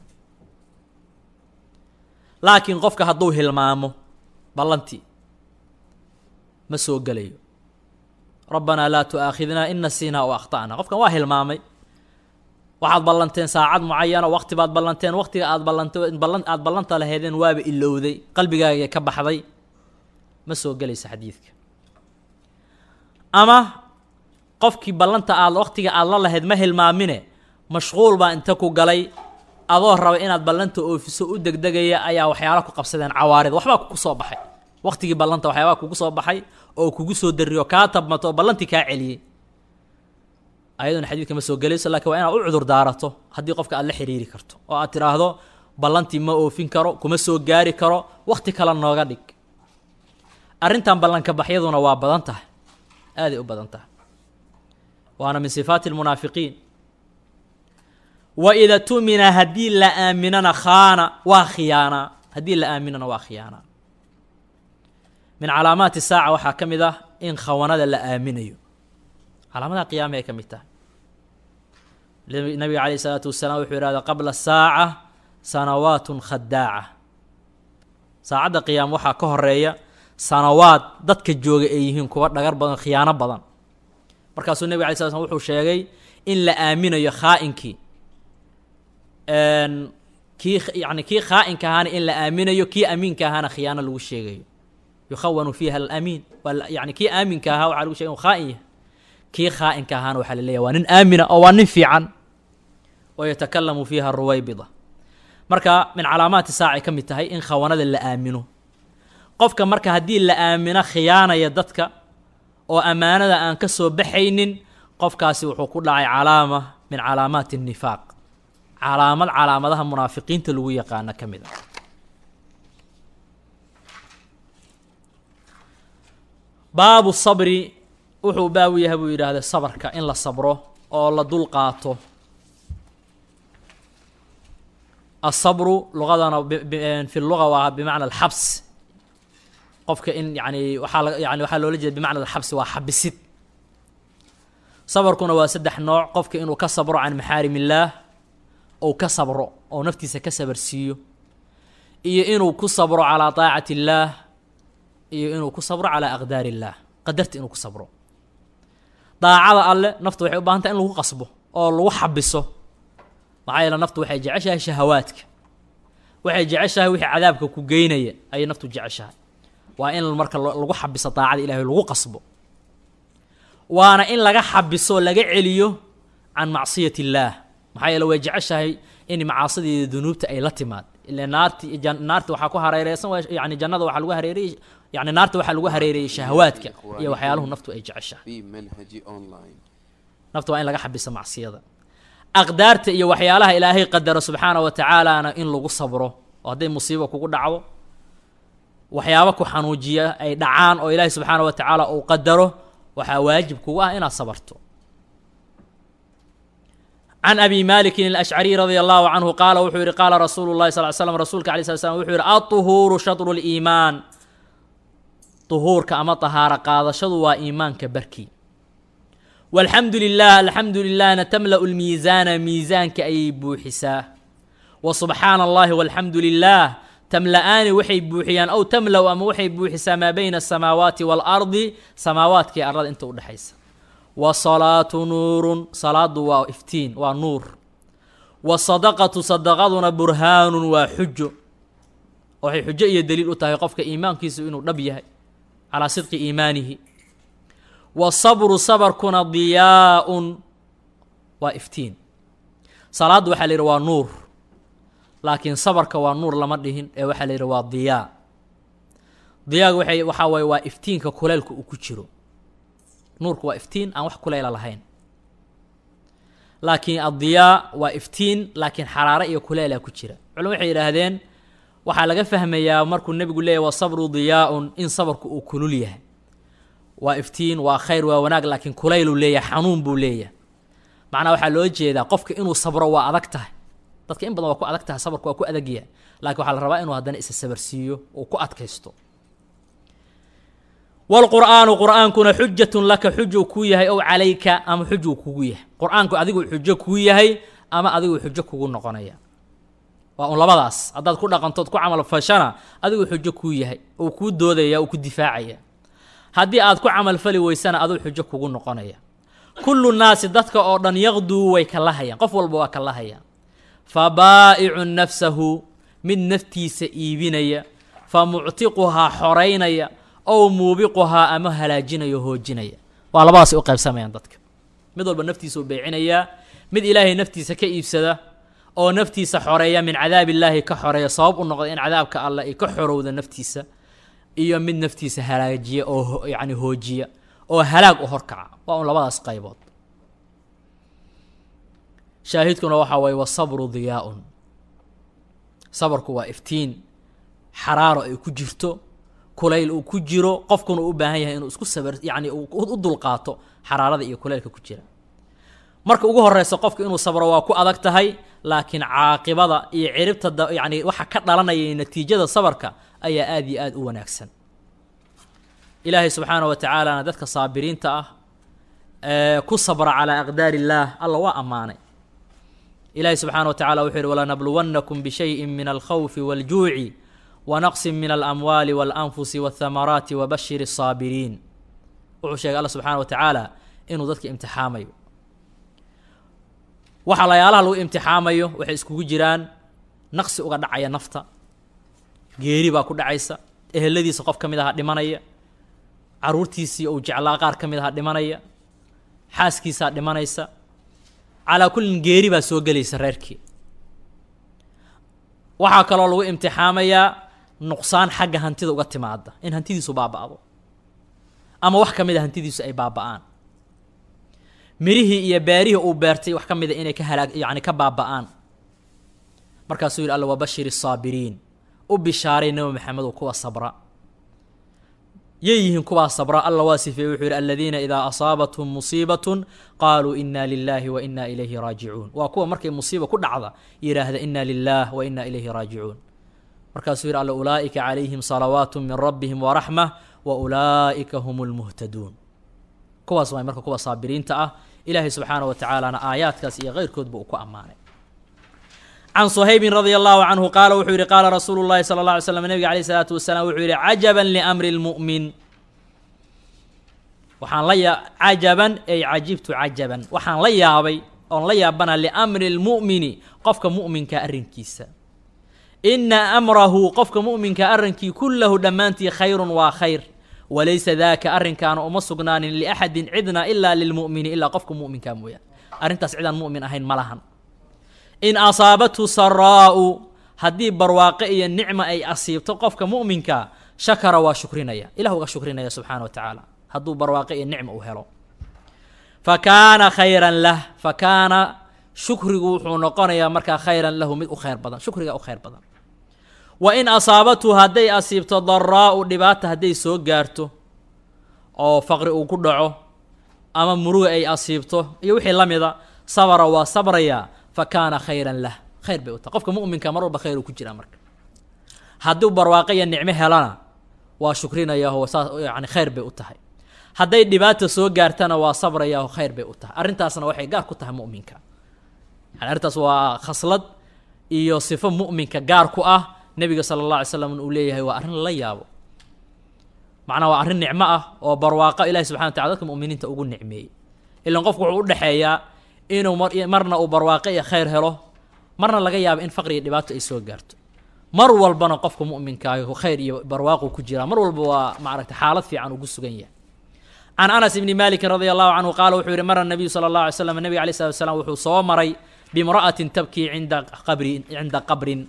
laakiin qofka hadduu hilmaamo ballantii ma soo gelayo rabbanaa laa tu'aakhidnaa in nasiinaa o akhta'na qofkan waa hilmaamay waxaad ballanteen saacad mucayana waqti baad ballanteen waqtiga aad ballanta ballan aad ballanta laheedeen waaba ilowday qalbigaaga ka baxday ma soo gelaysa xadiidka ama qofkii ballanta aad waqtiga aad la lahayd ma hilmaamine mashquul baa inta ku galay adoo raba inaad ballanta oofiso u degdegaya ayaa waxyaalo ku qabsadeen cawaarid waxbaa ku soo baxay waqtigii ballanta waxyaabaa kugu soo baxay oo kugu soo dariyo kaa tabmato oo ballantii kaa celiyey ayaduna xadiidka ma soo gelayso lakiin waa inaad u cudur daarato haddii qofka aad la xiriiri karto oo aad tidhaahdo ballantii ma oofin karo kuma soo gaari karo waqti kale nooga dhig arrintan ballanka baxyaduna waa badan tahay aaday u badan tahay waana min sifaati almunaafiqiin wa ida tumina haddii la aaminana khaana waa khiyaanaa haddii la aaminana waa khiyaanaa min calaamaati saaca waxaa ka mid ah in khawanada la aaminayo calaamadaha qiyaama ay ka mid tahay nabiga calayh isalaatu wasalaam wuxuu yihahda qabla saaca sanawaatun khadaaca saacadda qiyaama waxaa ka horeeya sanawaad dadka jooga ay yihiin kuwa dhagar badan khiyaano badan markaasuu nebig alay sla slam wuxuu sheegay in la aaminayo khaa-inkii kii yani kii khaa-inka ahaana in la aaminayo kii amiinka ahaana khiyaano lagu sheegayo yukhawanu fiiha alamiin yani kii aaminka ahaa waxaa lagu shegay inu khaa-in yahay kii khaa-inka ahaana waxaa la leeyahy waa nin aamina oo waa nin fiican oo yatakalamu fiiha ruwaybida marka min calaamaati saacay ka mid tahay in khawanada la aamino qofka marka haddii la aamino khiyaanaya dadka oo ammaanada aan ka soo baxaynin qofkaasi wuxuu ku dhacay calaama min calaamaati الnifaaq calaamad calaamadaha munaafiqiinta lagu yaqaano ka mid a baabu sabri wuxuu baabu yahay buu yidhaahda sabarka in la sabro oo la dul qaato asabru luqadana fi luga waa bimacna alxabs qofka in yani waxaa la yani waxaa loola jeeda bimacna alxabsi waa xabisid sabarkuna waa saddex nooc qofka inuu ka sabro can maxaarim illaah ou ka sabro oo naftiisa ka sabarsiiyo iyo inuu ku sabro calaa taacati illaah iyo inuu ku sabro calaa aqdaar illaah qadarta inuu ku sabro daacada alle naftu waxay u bahan tahay in lagu qasbo oo lagu xabiso maxaa yeele naftu waxay jeceshahay shahawaadka waxay jeceshahay wixii cadaabka ku geynaya ayay naftu jeceshahay waa in marka lagu xabiso daacada ilahay lagu qasbo waana in laga xabiso laga celiyo can macsiyat illaah maxaa yeele way jeceshahay in macaasideeda dunuubta ay la timaad ila naarti naarta waxaa ku hareereysan yani jannada waxaa lagu hareereyey yani naarta waxaa lagu hareereeyey shahawaadka iyo waxyaaluhu naftu ay jeceshahay في منهج أونلاين nafta waa in laga xabiso macsiyada aqdaarta iyo waxyaalaha ilaahay qadaro subxaana wa tacaalaana in lagu sabro oo hadday musiibo kugu dhacdo waxyaabo ku xanuujiya ay dhacaan oo ilaahay subxaana wa tacaala uu qadaro waxaa waajib kugu ah inaad sabarto can abi malikin alashcariy radia allahu canhu qaala wuxuu yihi qaala rasuulu llahi sal l slam rasuulka alay slat slam wuxuu yihi aطuhuuru shatru liimaan duhuurka ama tahaaro qaadashadu waa iimaanka barkii walxamdu lilah alxamdu lilahna tamla'u lmiisaana miisaanka ayay buuxisaa wa subxaana allahi walxamdu lilah tamla'aani waxay buuxiyaan aw tamla'u ama waxay buuxisaa maa bayna asamaawaati waalardi samaawaadkii arlada inta u dhexaysa wasalaatu nuurun salaadu waa iftiin waa nuur wasadaqatu sadaqaduna burhaanun waa xujo waxay xujo iyo daliil u tahay qofka iimaankiisu inuu dhab yahay calaa sidqi iimaanihi wasabru sabarkuna diyaa-un waa iftiin salaaddu waxaa la yidhi waa nuur laakiin sabarka waa nuur lama dhihin ee waxaa la yidhi waa diyaa diyaaga waxay waxaa waye waa iftiinka kuleylka uu ku jiro nuurku waa iftiin aan wax kuleyla lahayn laakiin addiyaa waa iftiin laakiin xaraare iyo kuleylaa ku jira culimo waxay yidhaahdeen waxaa laga fahmayaa markuu nebigu leeyahy wasabru diyaa-un in sabarku uu kulul yahay waa iftiin waa khayr waa wanaag laakiin kulayluu leeyahay xanuun buu leeyahay macnaa waxaa loo jeedaa qofka inuu sabro waa adag tahay dadka in badan waa ku adag tahay sabarku waa ku adag yahay laakiin waxaa la rabaa inuu haddana isa sabarsiiyo uu ku adkaysto wlqur'aanu qur'aankuna xujatun laka xujuu kuu yahay ow calayka ama xujuu kugu yahay qur-aanku adiguu xujo kuu yahay ama adiguu xujo kugu noqonaya waa un labadaas haddaad ku dhaqantood ku camal fashana adiguu xujo kuu yahay uu kuu doodaya uu ku difaacaya haddii aad ku camalfali weysana aduu xujo kugu noqonaya kullu naasi dadka oo dhan yaqduu way kala hayaan qof walba waa kala hayaan fa baa'icun nafsahu mid naftiisa iibinaya fa muctiquhaa xoraynaya ow muubiquhaa ama halaajinayo hoojinaya waa labadaas u qaybsamayaan dadka mid walba naftiisa u beecinayaa mid ilaahay naftiisa ka iibsada oo naftiisa xoreeya min cadaab illaahi ka xoreeya sabab u noqda in cadaabka allah ay ka xorowda naftiisa iyo mid naftiisa halaajiya oo ho- yacni hoojiya oo halaag u horkaca waa un labadaas qaybood shaahidkuna waxaa waye wasabru diyaa-un sabarku waa iftiin xaraaro ay ku jirto kulayl uu ku jiro qofkuna uu u baahan yahay inuu isku sabar yacni uu u dulqaato xaraarada iyo kulaylka ku jira marka ugu horeysa qofka inuu sabro waa ku adag tahay laakiin caaqibada iyo ciribta da yacni waxa ka dhalanaya iyo natiijada sabarka ayaa aada iyo aada u wanaagsan ilaahay subxaana wa tacaalana dadka saabiriinta ah ee ku sabra calaa aqdaari illaah alla waa ammaanay ilaahay subxaana wa tacala wuxuu yihi walanabluwannakum bishayin min alkhawfi waljuuci wanaqsin min alamwaali walanfusi walthamaraati wabashir الsaabiriin wuxuu sheegay alla subxaana wa tacaala inuu dadka imtixaamayo waxa layaalaha lagu imtixaamayo waxay iskugu jiraan naqsi uga dhacaya nafta geeri baa ku dhacaysa eheladiisa qof ka mid aha dhimanaya caruurtiisii uu jeclaa qaar ka mid aha dhimanaya xaaskiisaa dhimanaysa calaa kullin geeri baa soo gelaysa reerkii waxaa kaloo lagu imtixaamayaa nuqsaan xagga hantida uga timaada in hantidiisu baaba'do ama wax ka mid a hantidiisu ay baaba'aan mirihii iyo beerihii uu beertay wax ka mida inay ka halaag yacni ka baaba'aan markaasuu yidhi alla wabashir الsaabiriin u bishaaray nebi maxamedow kuwa sabra yay yihiin kuwaa sabra alla waa sifeeyey wuxuu yidhi aladiina idaa asaabathum musiibatun qaaluu ina lilahi wa ina ilayhi raajicuun waa kuwa markay musiiba ku dhacda yidhaahda ina lilah wa ina ilayhi raajicuun markaasuu yidhi alla ulaa'ika calayhim salawaatu min rabbihim waraxma wa ulaa'ika hum lmuhtaduun kuwaas waay marka kuwa saabiriinta ah ilaahay subxaana wa tacaalana aayaadkaas iyo keyrkoodba uu ku ammaanay can suhaybin radia allahu canhu qaala wuxuu yihi qaala rasuulu llahi sala alla alay slam nebiga alayh isalaatu wasalaam wuxuu yihi cajaban liamri lmu'min waxaan la yaa cajaban ay cajibtu cajaban waxaan la yaabay oon la yaabana liamri lmu'mini qofka mu'minka arrinkiisa ina amrahu qofka mu'minka arrinkii kullahu dhammaantii khayrun waa khayr walaysa daaka arrinkaana uma sugnaanin liaxadin cidna ilaa lilmu'mini ilaa qofka mu'minka mooyaan arrintaas cidaan mu'min ahayn ma lahan in asaabathu saraa'u haddii barwaaqe iyo nicma ay asiibto qofka mu'minka shakara waa shukrinaya ilah uga shukrinaya subxaana wa tacaala hadduu barwaaqe iyo nicma uu helo fa kaana khayran lah fa kaana shukrigu wuxuu noqonayaa markaa khayran lahu mid u khayr badan shukriga u khayr badan wa in asaabathu hadday asiibto daraa'u dhibaata hadday soo gaarto oo faqri uu ku dhaco ama muruga ay asiibto iyo wixii la mida sabra waa sabrayaa fa kaana khayran lah khayr bay u tahay qofka mu'minka mar walba khayr uu ku jiraa marka hadduu barwaaqo iyo nicmo helana waa shukrinayaaho saas yani khayr bay u tahay hadday dhibaata soo gaartana waa sabrayaaho khayr bay u tahay arrintaasna waxay gaar ku tahay mu'minka yani arrintaas waa khaslad iyo sifo mu'minka gaar ku ah nebiga sala allah alay slam uu leeyahay waa arrin lala yaabo macnaa waa arrin nicmo ah oo barwaaqo ilahi subxana wa tacala dadka mu'miniinta ugu nicmeeyey ilan qofku wuxuu u dhexeeyaa inuu mar marna uu barwaaqo iyo khayr helo marna laga yaabo in faqri iyo dhibaato ay soo gaarto mar walbana qofka mu'minkaahi khayr iyo barwaaqu ku jiraa mar walba waa maaragta xaalad fiican ugu sugan yahay can anas ibni malikin radia allahu canhu qaala wuxuu yihi mara nabiyu sala allah alay slam nebiga alay slat slam wuxuu soo maray bimra'atin tabkii cinda qabri cinda qabrin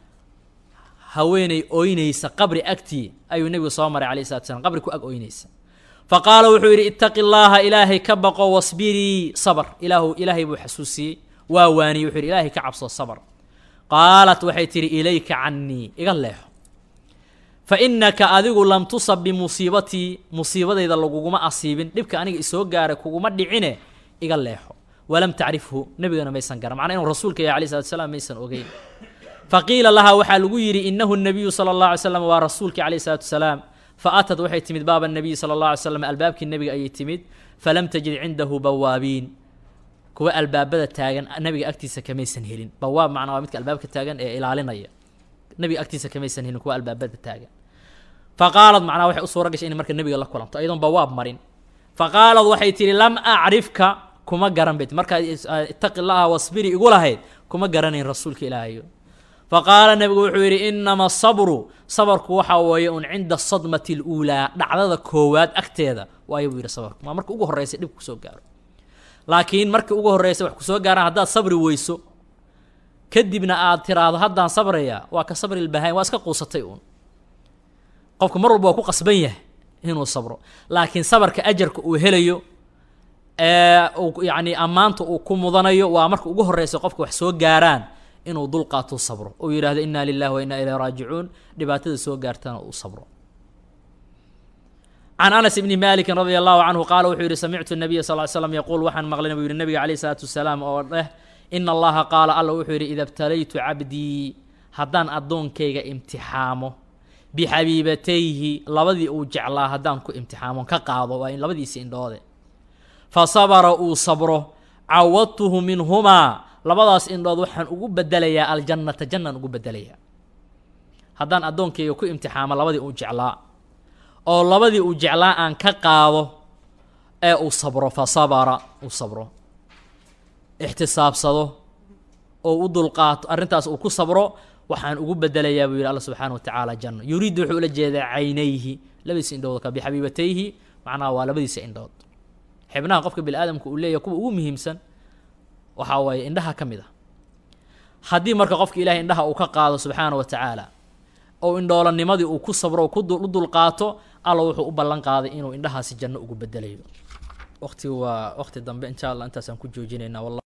haweeney ooynaysa qabri agtii ayuu nebigu soo maray alayh salatu slam qabri ku ag ooynaysa fa qaala wuxuu yidhi ittaqi llaaha ilaahay ka baqo wasbirii sabr ilaahu ilaahay buu xasuusiyey waa waaniyey wuxuu yidhi ilaahay ka cabso sabr qaalat waxay tidhi ilayka cannii iga leexo fa innaka adigu lam tusab bimusiibatii musiibadayda laguguma asiibin dhibka aniga isoo gaaray kuguma dhicine iga leexo walam tacrifhu nebigana maysan garan macnaa inuu rasuulka yahay alay salatu slam maysan ogeyn faqiila lahaa waxaa lagu yidhi inahu nabiyu sala allah alay slam waa rasuulkii calayh isalaatu wasalaam fa atad waxay timid baaba nabiyi sala allah alay slam albaabkii nebiga ayay timid falam tajid cindahu bawaabiin kuwa albaabada taagan nabiga agtiisa kamaysan helin bawaab macnaa waa midka albaabka taagan ee ilaalinaya nabiga agtiisa kamaysan helin kuwa albaabada taagan fa qaalad macnaa waxay u suura gashay inay marka nebiga la kulanto ayadoon bawaab marin fa qaalad waxay tihi lam acrifka kuma garan bayt markaad ittaqi llaha wasbiri igu lahayd kuma garanayn rasuulka ilaahayo faqaala nebigu wuxuu yidhi inama asabru sabarku waxaa weeye un cinda asadmati aluulaa dhacdada koowaad agteeda waayo buu yidhi sabarku maa marka ugu horreysay dhib kusoo gaaro laakiin markii ugu horreysay wax kusoo gaaraan haddaad sabri weyso kadibna aad tiraahdo haddaan sabraya waa ka sabri lbahayn waa iska quusatay uun qofku mar walba waa ku qasban yahay inuu sabro laakiin sabarka ajarka uu helayo ee uu yacni ammaanta uu ku mudanayo waa marka ugu horreysa qofka wax soo gaaraan inuu dul qaato sabro uu yidhahdo inna lilahi wa inna ilayhi raajicuun dhibaatada soo gaartana uu sabro can anas ibni malikin radia allahu canhu qaala wuxuu yihi samictu nabiya sal ly slam yaquul waxaan maqlay buu yihi nabiga calayh isalaatu wasalaam oo dheh ina allaha qaala alla wuxuu yidhi ida btalaytu cabdii haddaan addoonkayga imtixaamo bixabiibatayhi labadii uu jeclaa haddaan ku imtixaamo ka qaado waa in labadiisi indhoode fa sabara uu sabro cawadtuhu minhumaa labadaas indhood waxaan ugu bedelayaa aljannata jannaan ugu bedelayaa haddaan addoonkayga ku imtixaamo labadii uu jeclaa oo labadii uu jeclaa aan ka qaado ee uu sabro fa sabara uu sabro ixtisaabsado oo u dulqaato arrintaas uu ku sabro waxaan ugu bedelayaa buu yidhi alla subxaana wa tacaala janno yuriiddu wuxuu ula jeedaa caynayhi labadiisa indhood ka bixabiibatayhi macnaha waa labadiisa indhood xibnaha qofka bini aadamka uu leeyahay kuwa ugu muhiimsan waxaa waaye indhaha ka mid a haddii marka qofka ilahay indhaha uu ka qaado subxaana wa tacaala oo indhoolanimadii uu ku sabro oo u dulqaato alla wuxuu u ballan qaaday inuu indhahaasi janno ugu bedelayo waqtigu waa waqti dambe insha allah intaasaan ku joojinaynaa